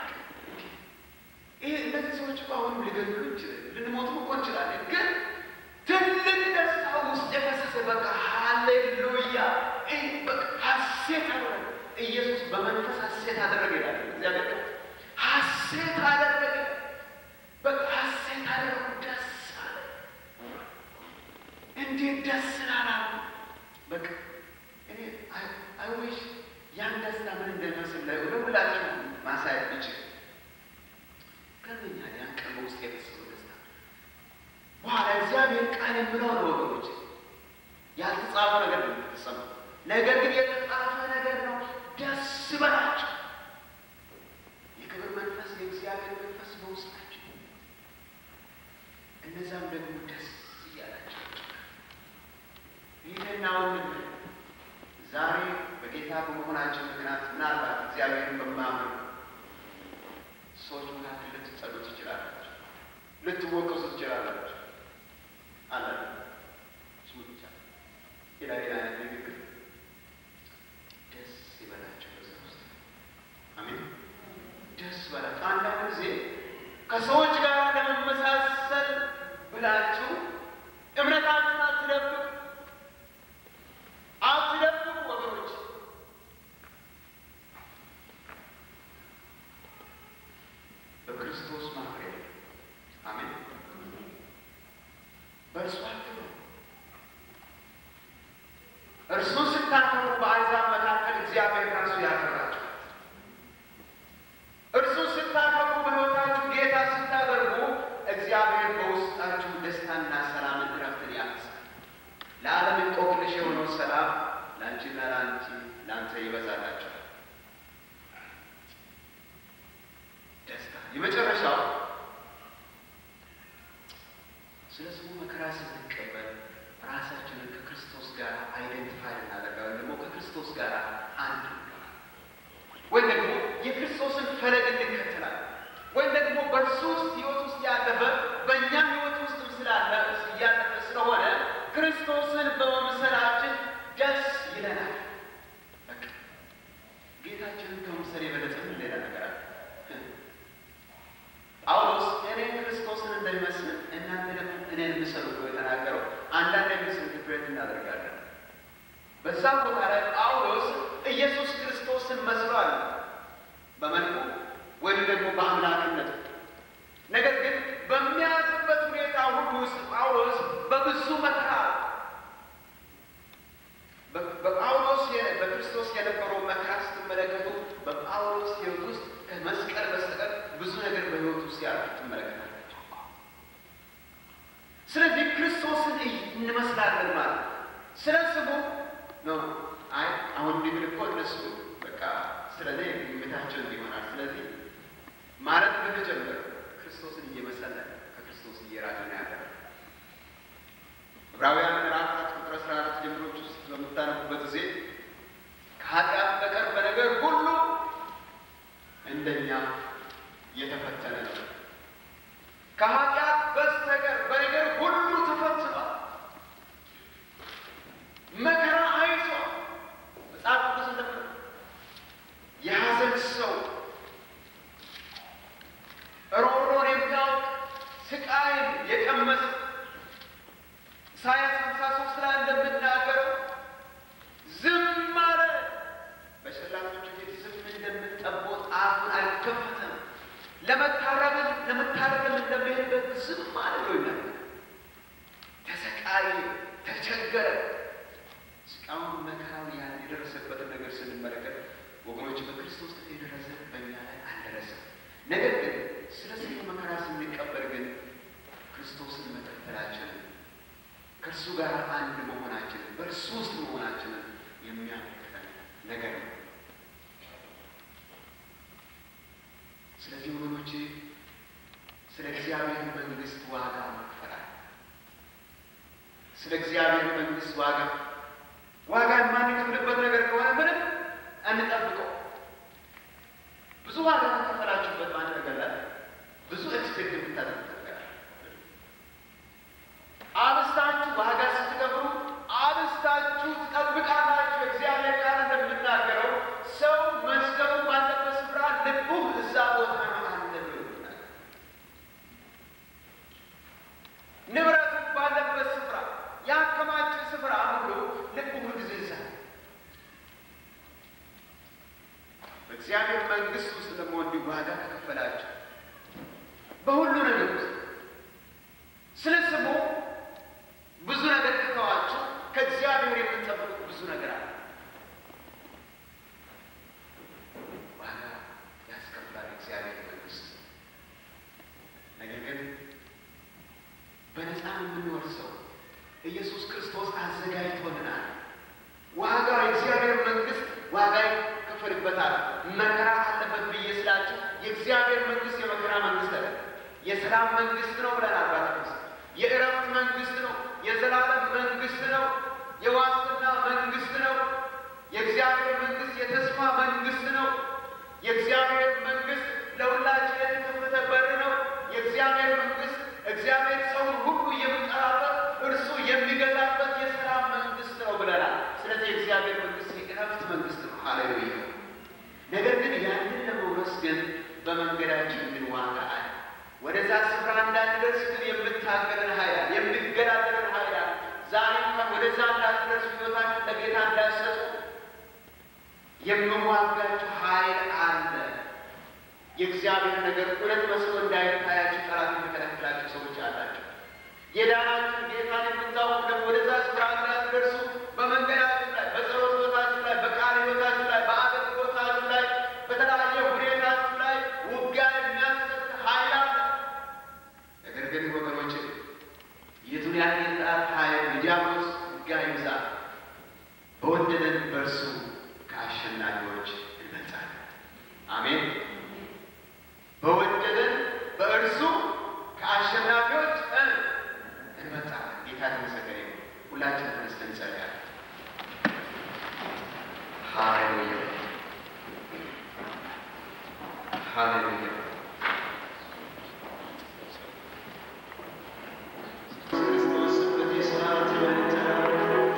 ይሄ እነዚህ ሰዎች እኮ አሁንም ሊገድሉ ይችላል፣ ልንሞትም እኮ እንችላለን። ግን ትልቅ ደስታ ውስጥ የፈሰሰ በቃ ሃሌሉያ በቃ ሀሴት አደረገ። ኢየሱስ በመንፈስ ሀሴት አደረገ ይላል እግዚአብሔር። ሀሴት አደረገ፣ በቃ ሀሴት አደረጉ፣ ደስ አለ። እንዴት ደስ ላላሉ በቃ እኔ አይዊሽ ያን ደስታ ምን እንደሚመስል ላይ ለሁላችሁ ማሳየት ብችል ገርመኛል። ያን ቀን በውስጥ የፈሰሰው ደስታ በኋላ እግዚአብሔር ቃል የምለው ነው ወገኖች፣ ያልተጻፈ ነገር ነው የተሰማው። ነገር ግን የተጻፈ ነገር ነው። ደስ በላቸው። የክብር መንፈስ የእግዚአብሔር መንፈስ በውስጣቸው እነዛም ደግሞ ደስ እያላቸው ይህንና ወንድም ዛሬ በጌታ በመሆናቸው ምክንያት ምናልባት እግዚአብሔርን በማመን ሰዎች መካከል ልትጠሉ ትችላላችሁ፣ ልትወቀሱ ትችላላችሁ። አለ ስሙ ብቻ ሌላ ሌላ አይነት ንግግር ደስ ይበላቸው በዛ ውስጥ አሜን። ደስ በላቸው። አንዳንድ ጊዜ ከሰዎች ጋር ለመመሳሰል ብላችሁ እምነታችሁን አትደብቁ አትደብቁ ወገኖች። በክርስቶስ ማፍሬ አሜን። በእርሱ አትበሉ። እርሱን ስታከብሩ በአሕዛብ መካከል እግዚአብሔር ራሱ ያከብራችኋል። እርሱን ስታከብሩ በሕይወታችሁ ጌታ ስታደርጉ እግዚአብሔር በውስጣችሁ ደስታና ሰላምን እረፍትን ያነሳል። ለዓለም እንቆቅልሽ የሆነው ሰላም ለአንቺና ለአንቺ ለአንተ ይበዛላችኋል። ደስታ የመጨረሻው ስለ ስሙ መከራ ስንቀበል ራሳችንን ከክርስቶስ ጋር አይደንቲፋይ እናደርጋለን። ደግሞ ከክርስቶስ ጋር አንድ እንሆናለን። ወይም ደግሞ የክርስቶስን ፈለግ እንከተላለን። ወይም ደግሞ በእርሱ ውስጥ ሕይወት ውስጥ ያለፈ በእኛ ሕይወት ውስጥም ስላለ እያለፈ ስለሆነ ክርስቶስን በመምሰላችን ደስ ይለናል። በቃ ጌታችንን ከመምሰል የበለጠ ምን ሌላ ነገር አለ? ጳውሎስ እኔ ክርስቶስን እንደሚመስል እናንተ ደግሞ እኔን ምሰሉ ብሎ የተናገረው አንዳንድ ምስክርነት እናደርጋለን። በዛ ቦታ ላይ ጳውሎስ ኢየሱስ ክርስቶስን መስሏል በመልኩ ወይም ደግሞ በአምላክነቱ። ነገር ግን በሚያዝበት ሁኔታ ሁሉ ውስጥ ጳውሎስ በብዙ መከራ በጳውሎስ በክርስቶስ የነበረው መከራ ስትመለከቱ በጳውሎስ ሕይወት ውስጥ ከመስቀል በስተቀር ብዙ ነገር በሕይወት ውስጥ ያሉ ትመለከታላችሁ። ስለዚህ ክርስቶስን እንመስላለን ማለት ነው። ስለ ስሙ ነው። አይ አሁን እንዲብል እኮ እነሱ በቃ ስለ እኔ ግምታቸው እንዲሆናል። ስለዚህ ማለት በተጀመረ ክርስቶስን እየመሰለ ከክርስቶስ እየራቀ ነው ያለ ዕብራውያን ምዕራፍ አራት ቁጥር አስራ አራት ጀምሮች ውስጥ በምታነቡበት ጊዜ ከኃጢአት በቀር በነገር ሁሉ እንደኛ የተፈተነ ነው። ከኃጢአት በስተቀር በነገር ሁሉ ተፈትኗል። መከራ አይቷል። መጽሐፍ ቅዱስ እንደምነ የሐዘን ሰው ሮሮን የሚያውቅ ስቃይን የቀመሰ ኢሳያስ ሃምሳ ሶስት ላይ እንደምናገረው ዝም አለ። በሸላቶቹ ፊት ዝም እንደምጠቦት አፉን አልከፈተም። ለመታረምን ለመታረም እንደሚሄድበት ዝም አለ ብሎ ይናገራል። ተሰቃየ፣ ተቸገረ። እስካሁን መከራውን ያን የደረሰበትን ነገር ስንመለከት ወገኖች በክርስቶስ የደረሰ በእኛ ላይ አልደረሰም። ነገር ግን ስለ ስሙ መከራ ስንቀበል ግን ክርስቶስን መከተላችንን ከእርሱ ጋር አንድ መሆናችንን በእርሱ ውስጥ መሆናችንን የሚያመለክተን ነገር ነው። ስለዚህ ወገኖቼ ስለ እግዚአብሔር መንግሥት ዋጋ መክፈላል። ስለ እግዚአብሔር መንግሥት ዋጋ ዋጋ የማንከፍልበት ነገር ከሆነ ምንም እንጠብቀው። ብዙ ዋጋ ከከፈላችሁበት በአንድ ነገር ላይ ብዙ ኤክስፔክት የምታደርጉት ነገር አለ። አብስታችሁ ዋጋ ስትከፍሉ አብስታችሁ ትጠብቃላችሁ። እግዚአብሔር ቃል እንደምናገረው ሰው መዝገቡ ባለበት ስፍራ ልቡ እዛ ቦታ ነው አለ ብሎ ይናገራል። ንብረቱ ባለበት ስፍራ ያከማቸ ስፍራ ሁሉ ልቡ ሁልጊዜ እዛ ነው። በእግዚአብሔር መንግሥት ውስጥ ደግሞ እንዲሁ ዋጋ ከከፈላችሁ በሁሉ ነገር ውስጥ ስለ ስሙ ብዙ ነገር ከተዋችሁ ከእግዚአብሔር የምንጠብቁ ብዙ ነገር አለ። ዋጋ ያስከፍላል እግዚአብሔር መንግሥት። ነገር ግን በነፃ የምንወርሰው ኢየሱስ ክርስቶስ አዘጋጅቶልናል። ዋጋ ዋጋ ይከፈልበታል፣ መከራ አለበት ብዬ ስላችሁ የእግዚአብሔር መንግስት የመከራ መንግስት አለ። የሰላም መንግስት ነው ብለናል። ባለፈው የእረፍት መንግስት ነው። የዘላለም መንግስት ነው። የዋስትና መንግስት ነው። የእግዚአብሔር መንግስት የተስፋ መንግስት ነው። የእግዚአብሔር መንግስት ለሁላችን የተከፈተ በር ነው። የእግዚአብሔር መንግስት እግዚአብሔር ሰውን ሁሉ የሚጠራበት እርሱ የሚገዛበት የሰላም መንግስት ነው ብለናል። ስለዚህ የእግዚአብሔር መንግስት የእረፍት መንግስት ነው። ሃሌሉያ። ነገር ግን ያንን ለመውረስ ግን በመንገዳችን ግን ዋጋ አለ። ወደዛ ስፍራ እንዳንደርስ ግን የምታገለን ኃይል አለ፣ የሚገዳደረን ኃይል አለ። ዛሬ እንኳን ወደዛ እንዳትደርሱ ህይወታችን ለጌታ እንዳይሰጡ የምዋጋችሁ ኃይል አለ። የእግዚአብሔር ነገር እውነት መስሎ እንዳይታያችሁ ጠላት የሚከለክላችሁ ሰዎች አላቸው። የዳናችሁ ጌታን የምታውቁ ደግሞ ወደዛ ስፍራ እንዳትደርሱ በመንገዳችሁ ላይ፣ በጸሎት ህይወታችሁ ላይ፣ በቃል ህይወታችሁ ላይ፣ በአገልግሎታችሁ ላይ፣ በተለያየ ሁኔታችሁ ላይ ውጊያ የሚያሰጥ ኃይል አለ። ነገር ግን ወገኖች የቱን ያህል የጠላት ኃይል የዲያብሎስ ውጊያ ይብዛ፣ በወደደን በእርሱ ከአሸናፊዎች እንበልጣለን። አሜን። በወደደን በእርሱ ከአሸናፊዎች እንበልጣለን። ጌታ ተመሰገነ ይሁን። ሁላችን ተነስተን እንጸልያለን። ሃሌሉያ ሃሌሉያ። ክርስቶስ በዚህ ሰዓት ይመልጠናል።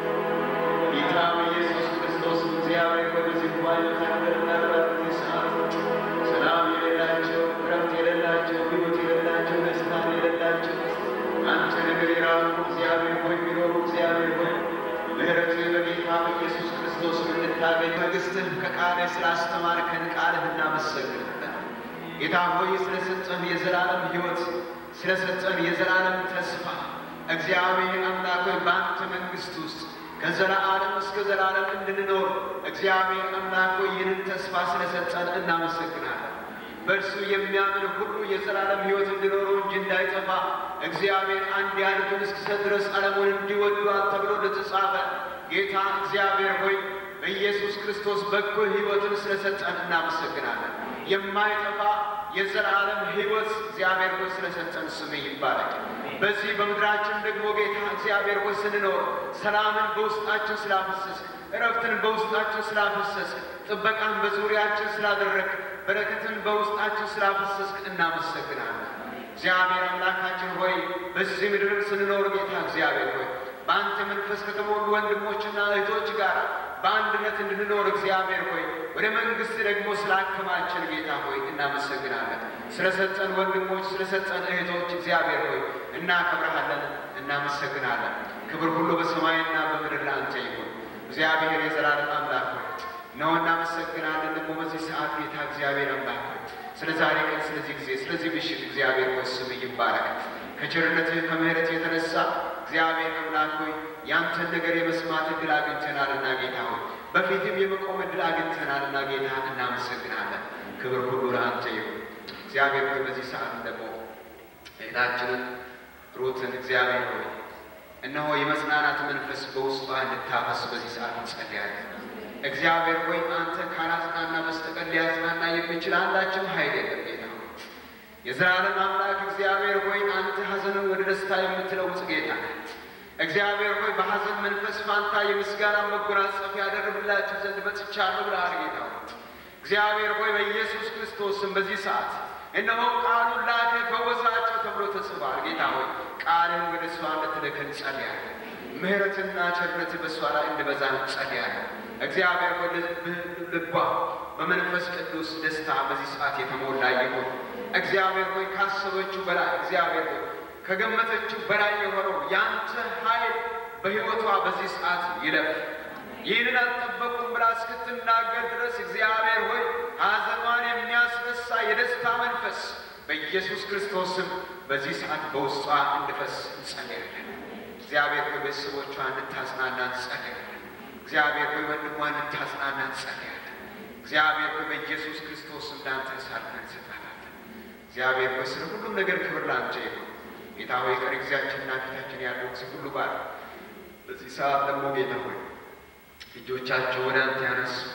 ጌታ በኢየሱስ ክርስቶስ እግዚአብሔር በዚህ ጉባኤ መካከል ምናልባት በዚህ ሰዓት ሰላም የሌላቸው እረፍት የሌላቸው ሕይወት የሌላቸው ደስታን የሌላቸው አንተ ነገር የራቁ እግዚአብሔር ሆይ የሚኖሩ እግዚአብሔር ሆይ ምሕረትህ በጌታ በኢየሱስ ክርስቶስ እንድታገኝ መንግሥትህ ከቃልህ ስላስተማርከን ቃልህ እናመሰግናለን። ጌታ ሆይ ስለሰጠን የዘላለም ሕይወት ስለሰጠን የዘላለም ተስፋ እግዚአብሔር አምላክ ሆይ በአንተ መንግሥት ውስጥ ከዘላለም እስከ ዘላለም እንድንኖር እግዚአብሔር አምላክ ሆይ ይህንን ተስፋ ስለሰጠን እናመሰግናለን። በእርሱ የሚያምን ሁሉ የዘላለም ሕይወት እንዲኖረው እንጂ እንዳይጠፋ እግዚአብሔር አንድያ ልጁን እስኪሰጥ ድረስ ዓለሙን እንዲወዷል ተብሎ እንደተጻፈ ጌታ እግዚአብሔር ሆይ በኢየሱስ ክርስቶስ በጎ ሕይወትን ስለሰጠን እናመሰግናለን። የማይጠፋ የዘላለም ሕይወት እግዚአብሔር ሆይ ስለሰጠን ስምህ ይባረክ። በዚህ በምድራችን ደግሞ ጌታ እግዚአብሔር ሆይ ስንኖር ሰላምን በውስጣችን ስላፈሰስ፣ እረፍትን በውስጣችን ስላፈሰስ፣ ጥበቃን በዙሪያችን ስላደረግ፣ በረከትን በውስጣችን ስላፈሰስክ እናመሰግናለን። እግዚአብሔር አምላካችን ሆይ በዚህ ምድር ስንኖር ጌታ እግዚአብሔር ሆይ በአንተ መንፈስ ከተሞሉ ወንድሞችና እህቶች ጋር በአንድነት እንድንኖር እግዚአብሔር ሆይ ወደ መንግሥት ደግሞ ስላከማችን ጌታ ሆይ እናመሰግናለን። ስለሰጠን ወንድሞች፣ ስለሰጠን እህቶች እግዚአብሔር ሆይ እናከብረሃለን፣ እናመሰግናለን። ክብር ሁሉ በሰማይና በምድር ለአንተ ይሁን። እግዚአብሔር የዘላለም አምላክ ሆይ ነው እናመሰግናለን። ደግሞ በዚህ ሰዓት ጌታ እግዚአብሔር አምላክ ሆይ ስለ ዛሬ ቀን፣ ስለዚህ ጊዜ፣ ስለዚህ ምሽት እግዚአብሔር ሆይ ስምህ ይባረክ። ከቸርነትህ ከምሕረትህ የተነሳ እግዚአብሔር አምላክ ሆይ ያንተን ነገር የመስማት እድል አግኝተናልና ጌታ ሆይ በፊትም የመቆም እድል አግኝተናልና ጌታ እናመሰግናለን። ክብር ሁሉ ለአንተ ይሁን። እግዚአብሔር ሆይ በዚህ ሰዓት ደግሞ እህታችንን ሩትን እግዚአብሔር ሆይ እነሆ የመጽናናት መንፈስ በውስጧ እንድታፈስ በዚህ ሰዓት እንጸልያለን። እግዚአብሔር ሆይ አንተ ካላጽናና በስተቀር ሊያጽናና የሚችል አንዳችም ኃይል የለም ጌታ ሆይ የዘላለም አምላክ እግዚአብሔር ሆይ አንተ ሐዘንን ወደ ደስታ የምትለውጥ ጌታ ነህ። እግዚአብሔር ሆይ በሐዘን መንፈስ ፋንታ የምስጋና መጎናጸፊያ ያደርግላችሁ ዘንድ መጥቻለሁ ብለሃል ጌታ ሆይ እግዚአብሔር ሆይ በኢየሱስ ክርስቶስም በዚህ ሰዓት እነሆ ቃሉን ላከ ፈወሳቸው ተብሎ ተጽፏል። ጌታ ሆይ ቃልን ወደ እሷ እንድትልክ እንጸልያለን። ምሕረትና ቸርነት በእሷ ላይ እንድበዛ እንጸልያለን። እግዚአብሔር ሆይ ልቧ በመንፈስ ቅዱስ ደስታ በዚህ ሰዓት የተሞላ ይሁን። እግዚአብሔር ሆይ ካሰበችው በላይ እግዚአብሔር ሆይ ከገመተችው በላይ የሆነው ያንተ ኃይል በሕይወቷ በዚህ ሰዓት ይለፍ። ይህንን አልጠበቁም ብላ እስክትናገር ድረስ እግዚአብሔር ሆይ ሐዘኗን የሚያስነሳ የደስታ መንፈስ በኢየሱስ ክርስቶስም በዚህ ሰዓት በውስጧ እንድፈስ እንጸልያለን። እግዚአብሔር ሆይ ቤተሰቦቿ እንድታጽናና እንጸልያለን። እግዚአብሔር ሆይ ወንድሟ እንድታጽናና እንጸልያለን። እግዚአብሔር ሆይ በኢየሱስ ክርስቶስ እንዳንተ ሳልፈን እንሰጣለን። እግዚአብሔር ሆይ ስለ ሁሉም ነገር ክብር ላንተ ይሁን። ጌታ ሆይ ቀሪ ጊዜያችንና ፊታችን ያለው ጊዜ ሁሉ ባር በዚህ ሰዓት ደግሞ ጌታ ሆይ እጆቻቸው ወደ አንተ ያነሱ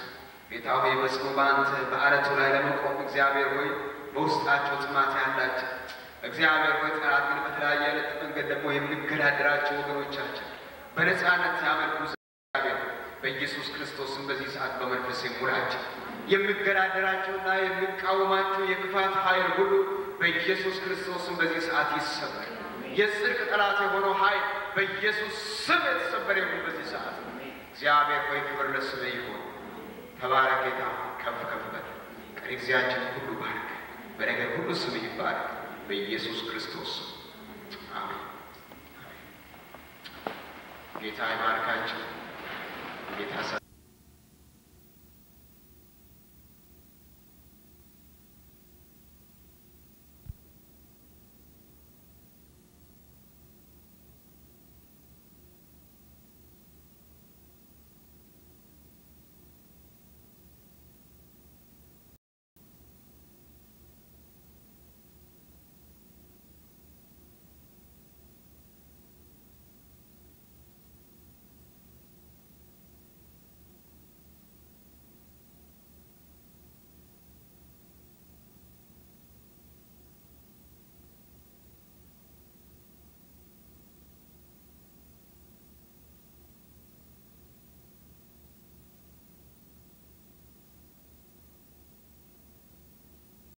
ጌታ ሆይ በስሙ በአንተ በአለቱ ላይ ለመቆም እግዚአብሔር ሆይ በውስጣቸው ጥማት ያላቸው እግዚአብሔር ሆይ ጠላት ግን በተለያየ አይነት መንገድ ደግሞ የሚገዳደራቸው ወገኖቻችን በነፃነት ሲያመልኩ እግዚአብሔር በኢየሱስ ክርስቶስም በዚህ ሰዓት በመንፈስ የሙላቸው የሚገዳደራቸውና የሚቃወማቸው የክፋት ኃይል ሁሉ በኢየሱስ ክርስቶስም በዚህ ሰዓት ይሰበር። የጽድቅ ጠላት የሆነው ኃይል በኢየሱስ ስም የተሰበረ ይሁን በዚህ ሰዓት። እግዚአብሔር ሆይ ክብር ለስምህ ይሁን። ተባረክ ጌታ፣ ከፍ ከፍ በል። ቀሪ ጊዜያችን ሁሉ ባርክ። በነገር ሁሉ ስምህ ይባረክ በኢየሱስ ክርስቶስ አሜን። ጌታ ይባርካቸው። ጌታ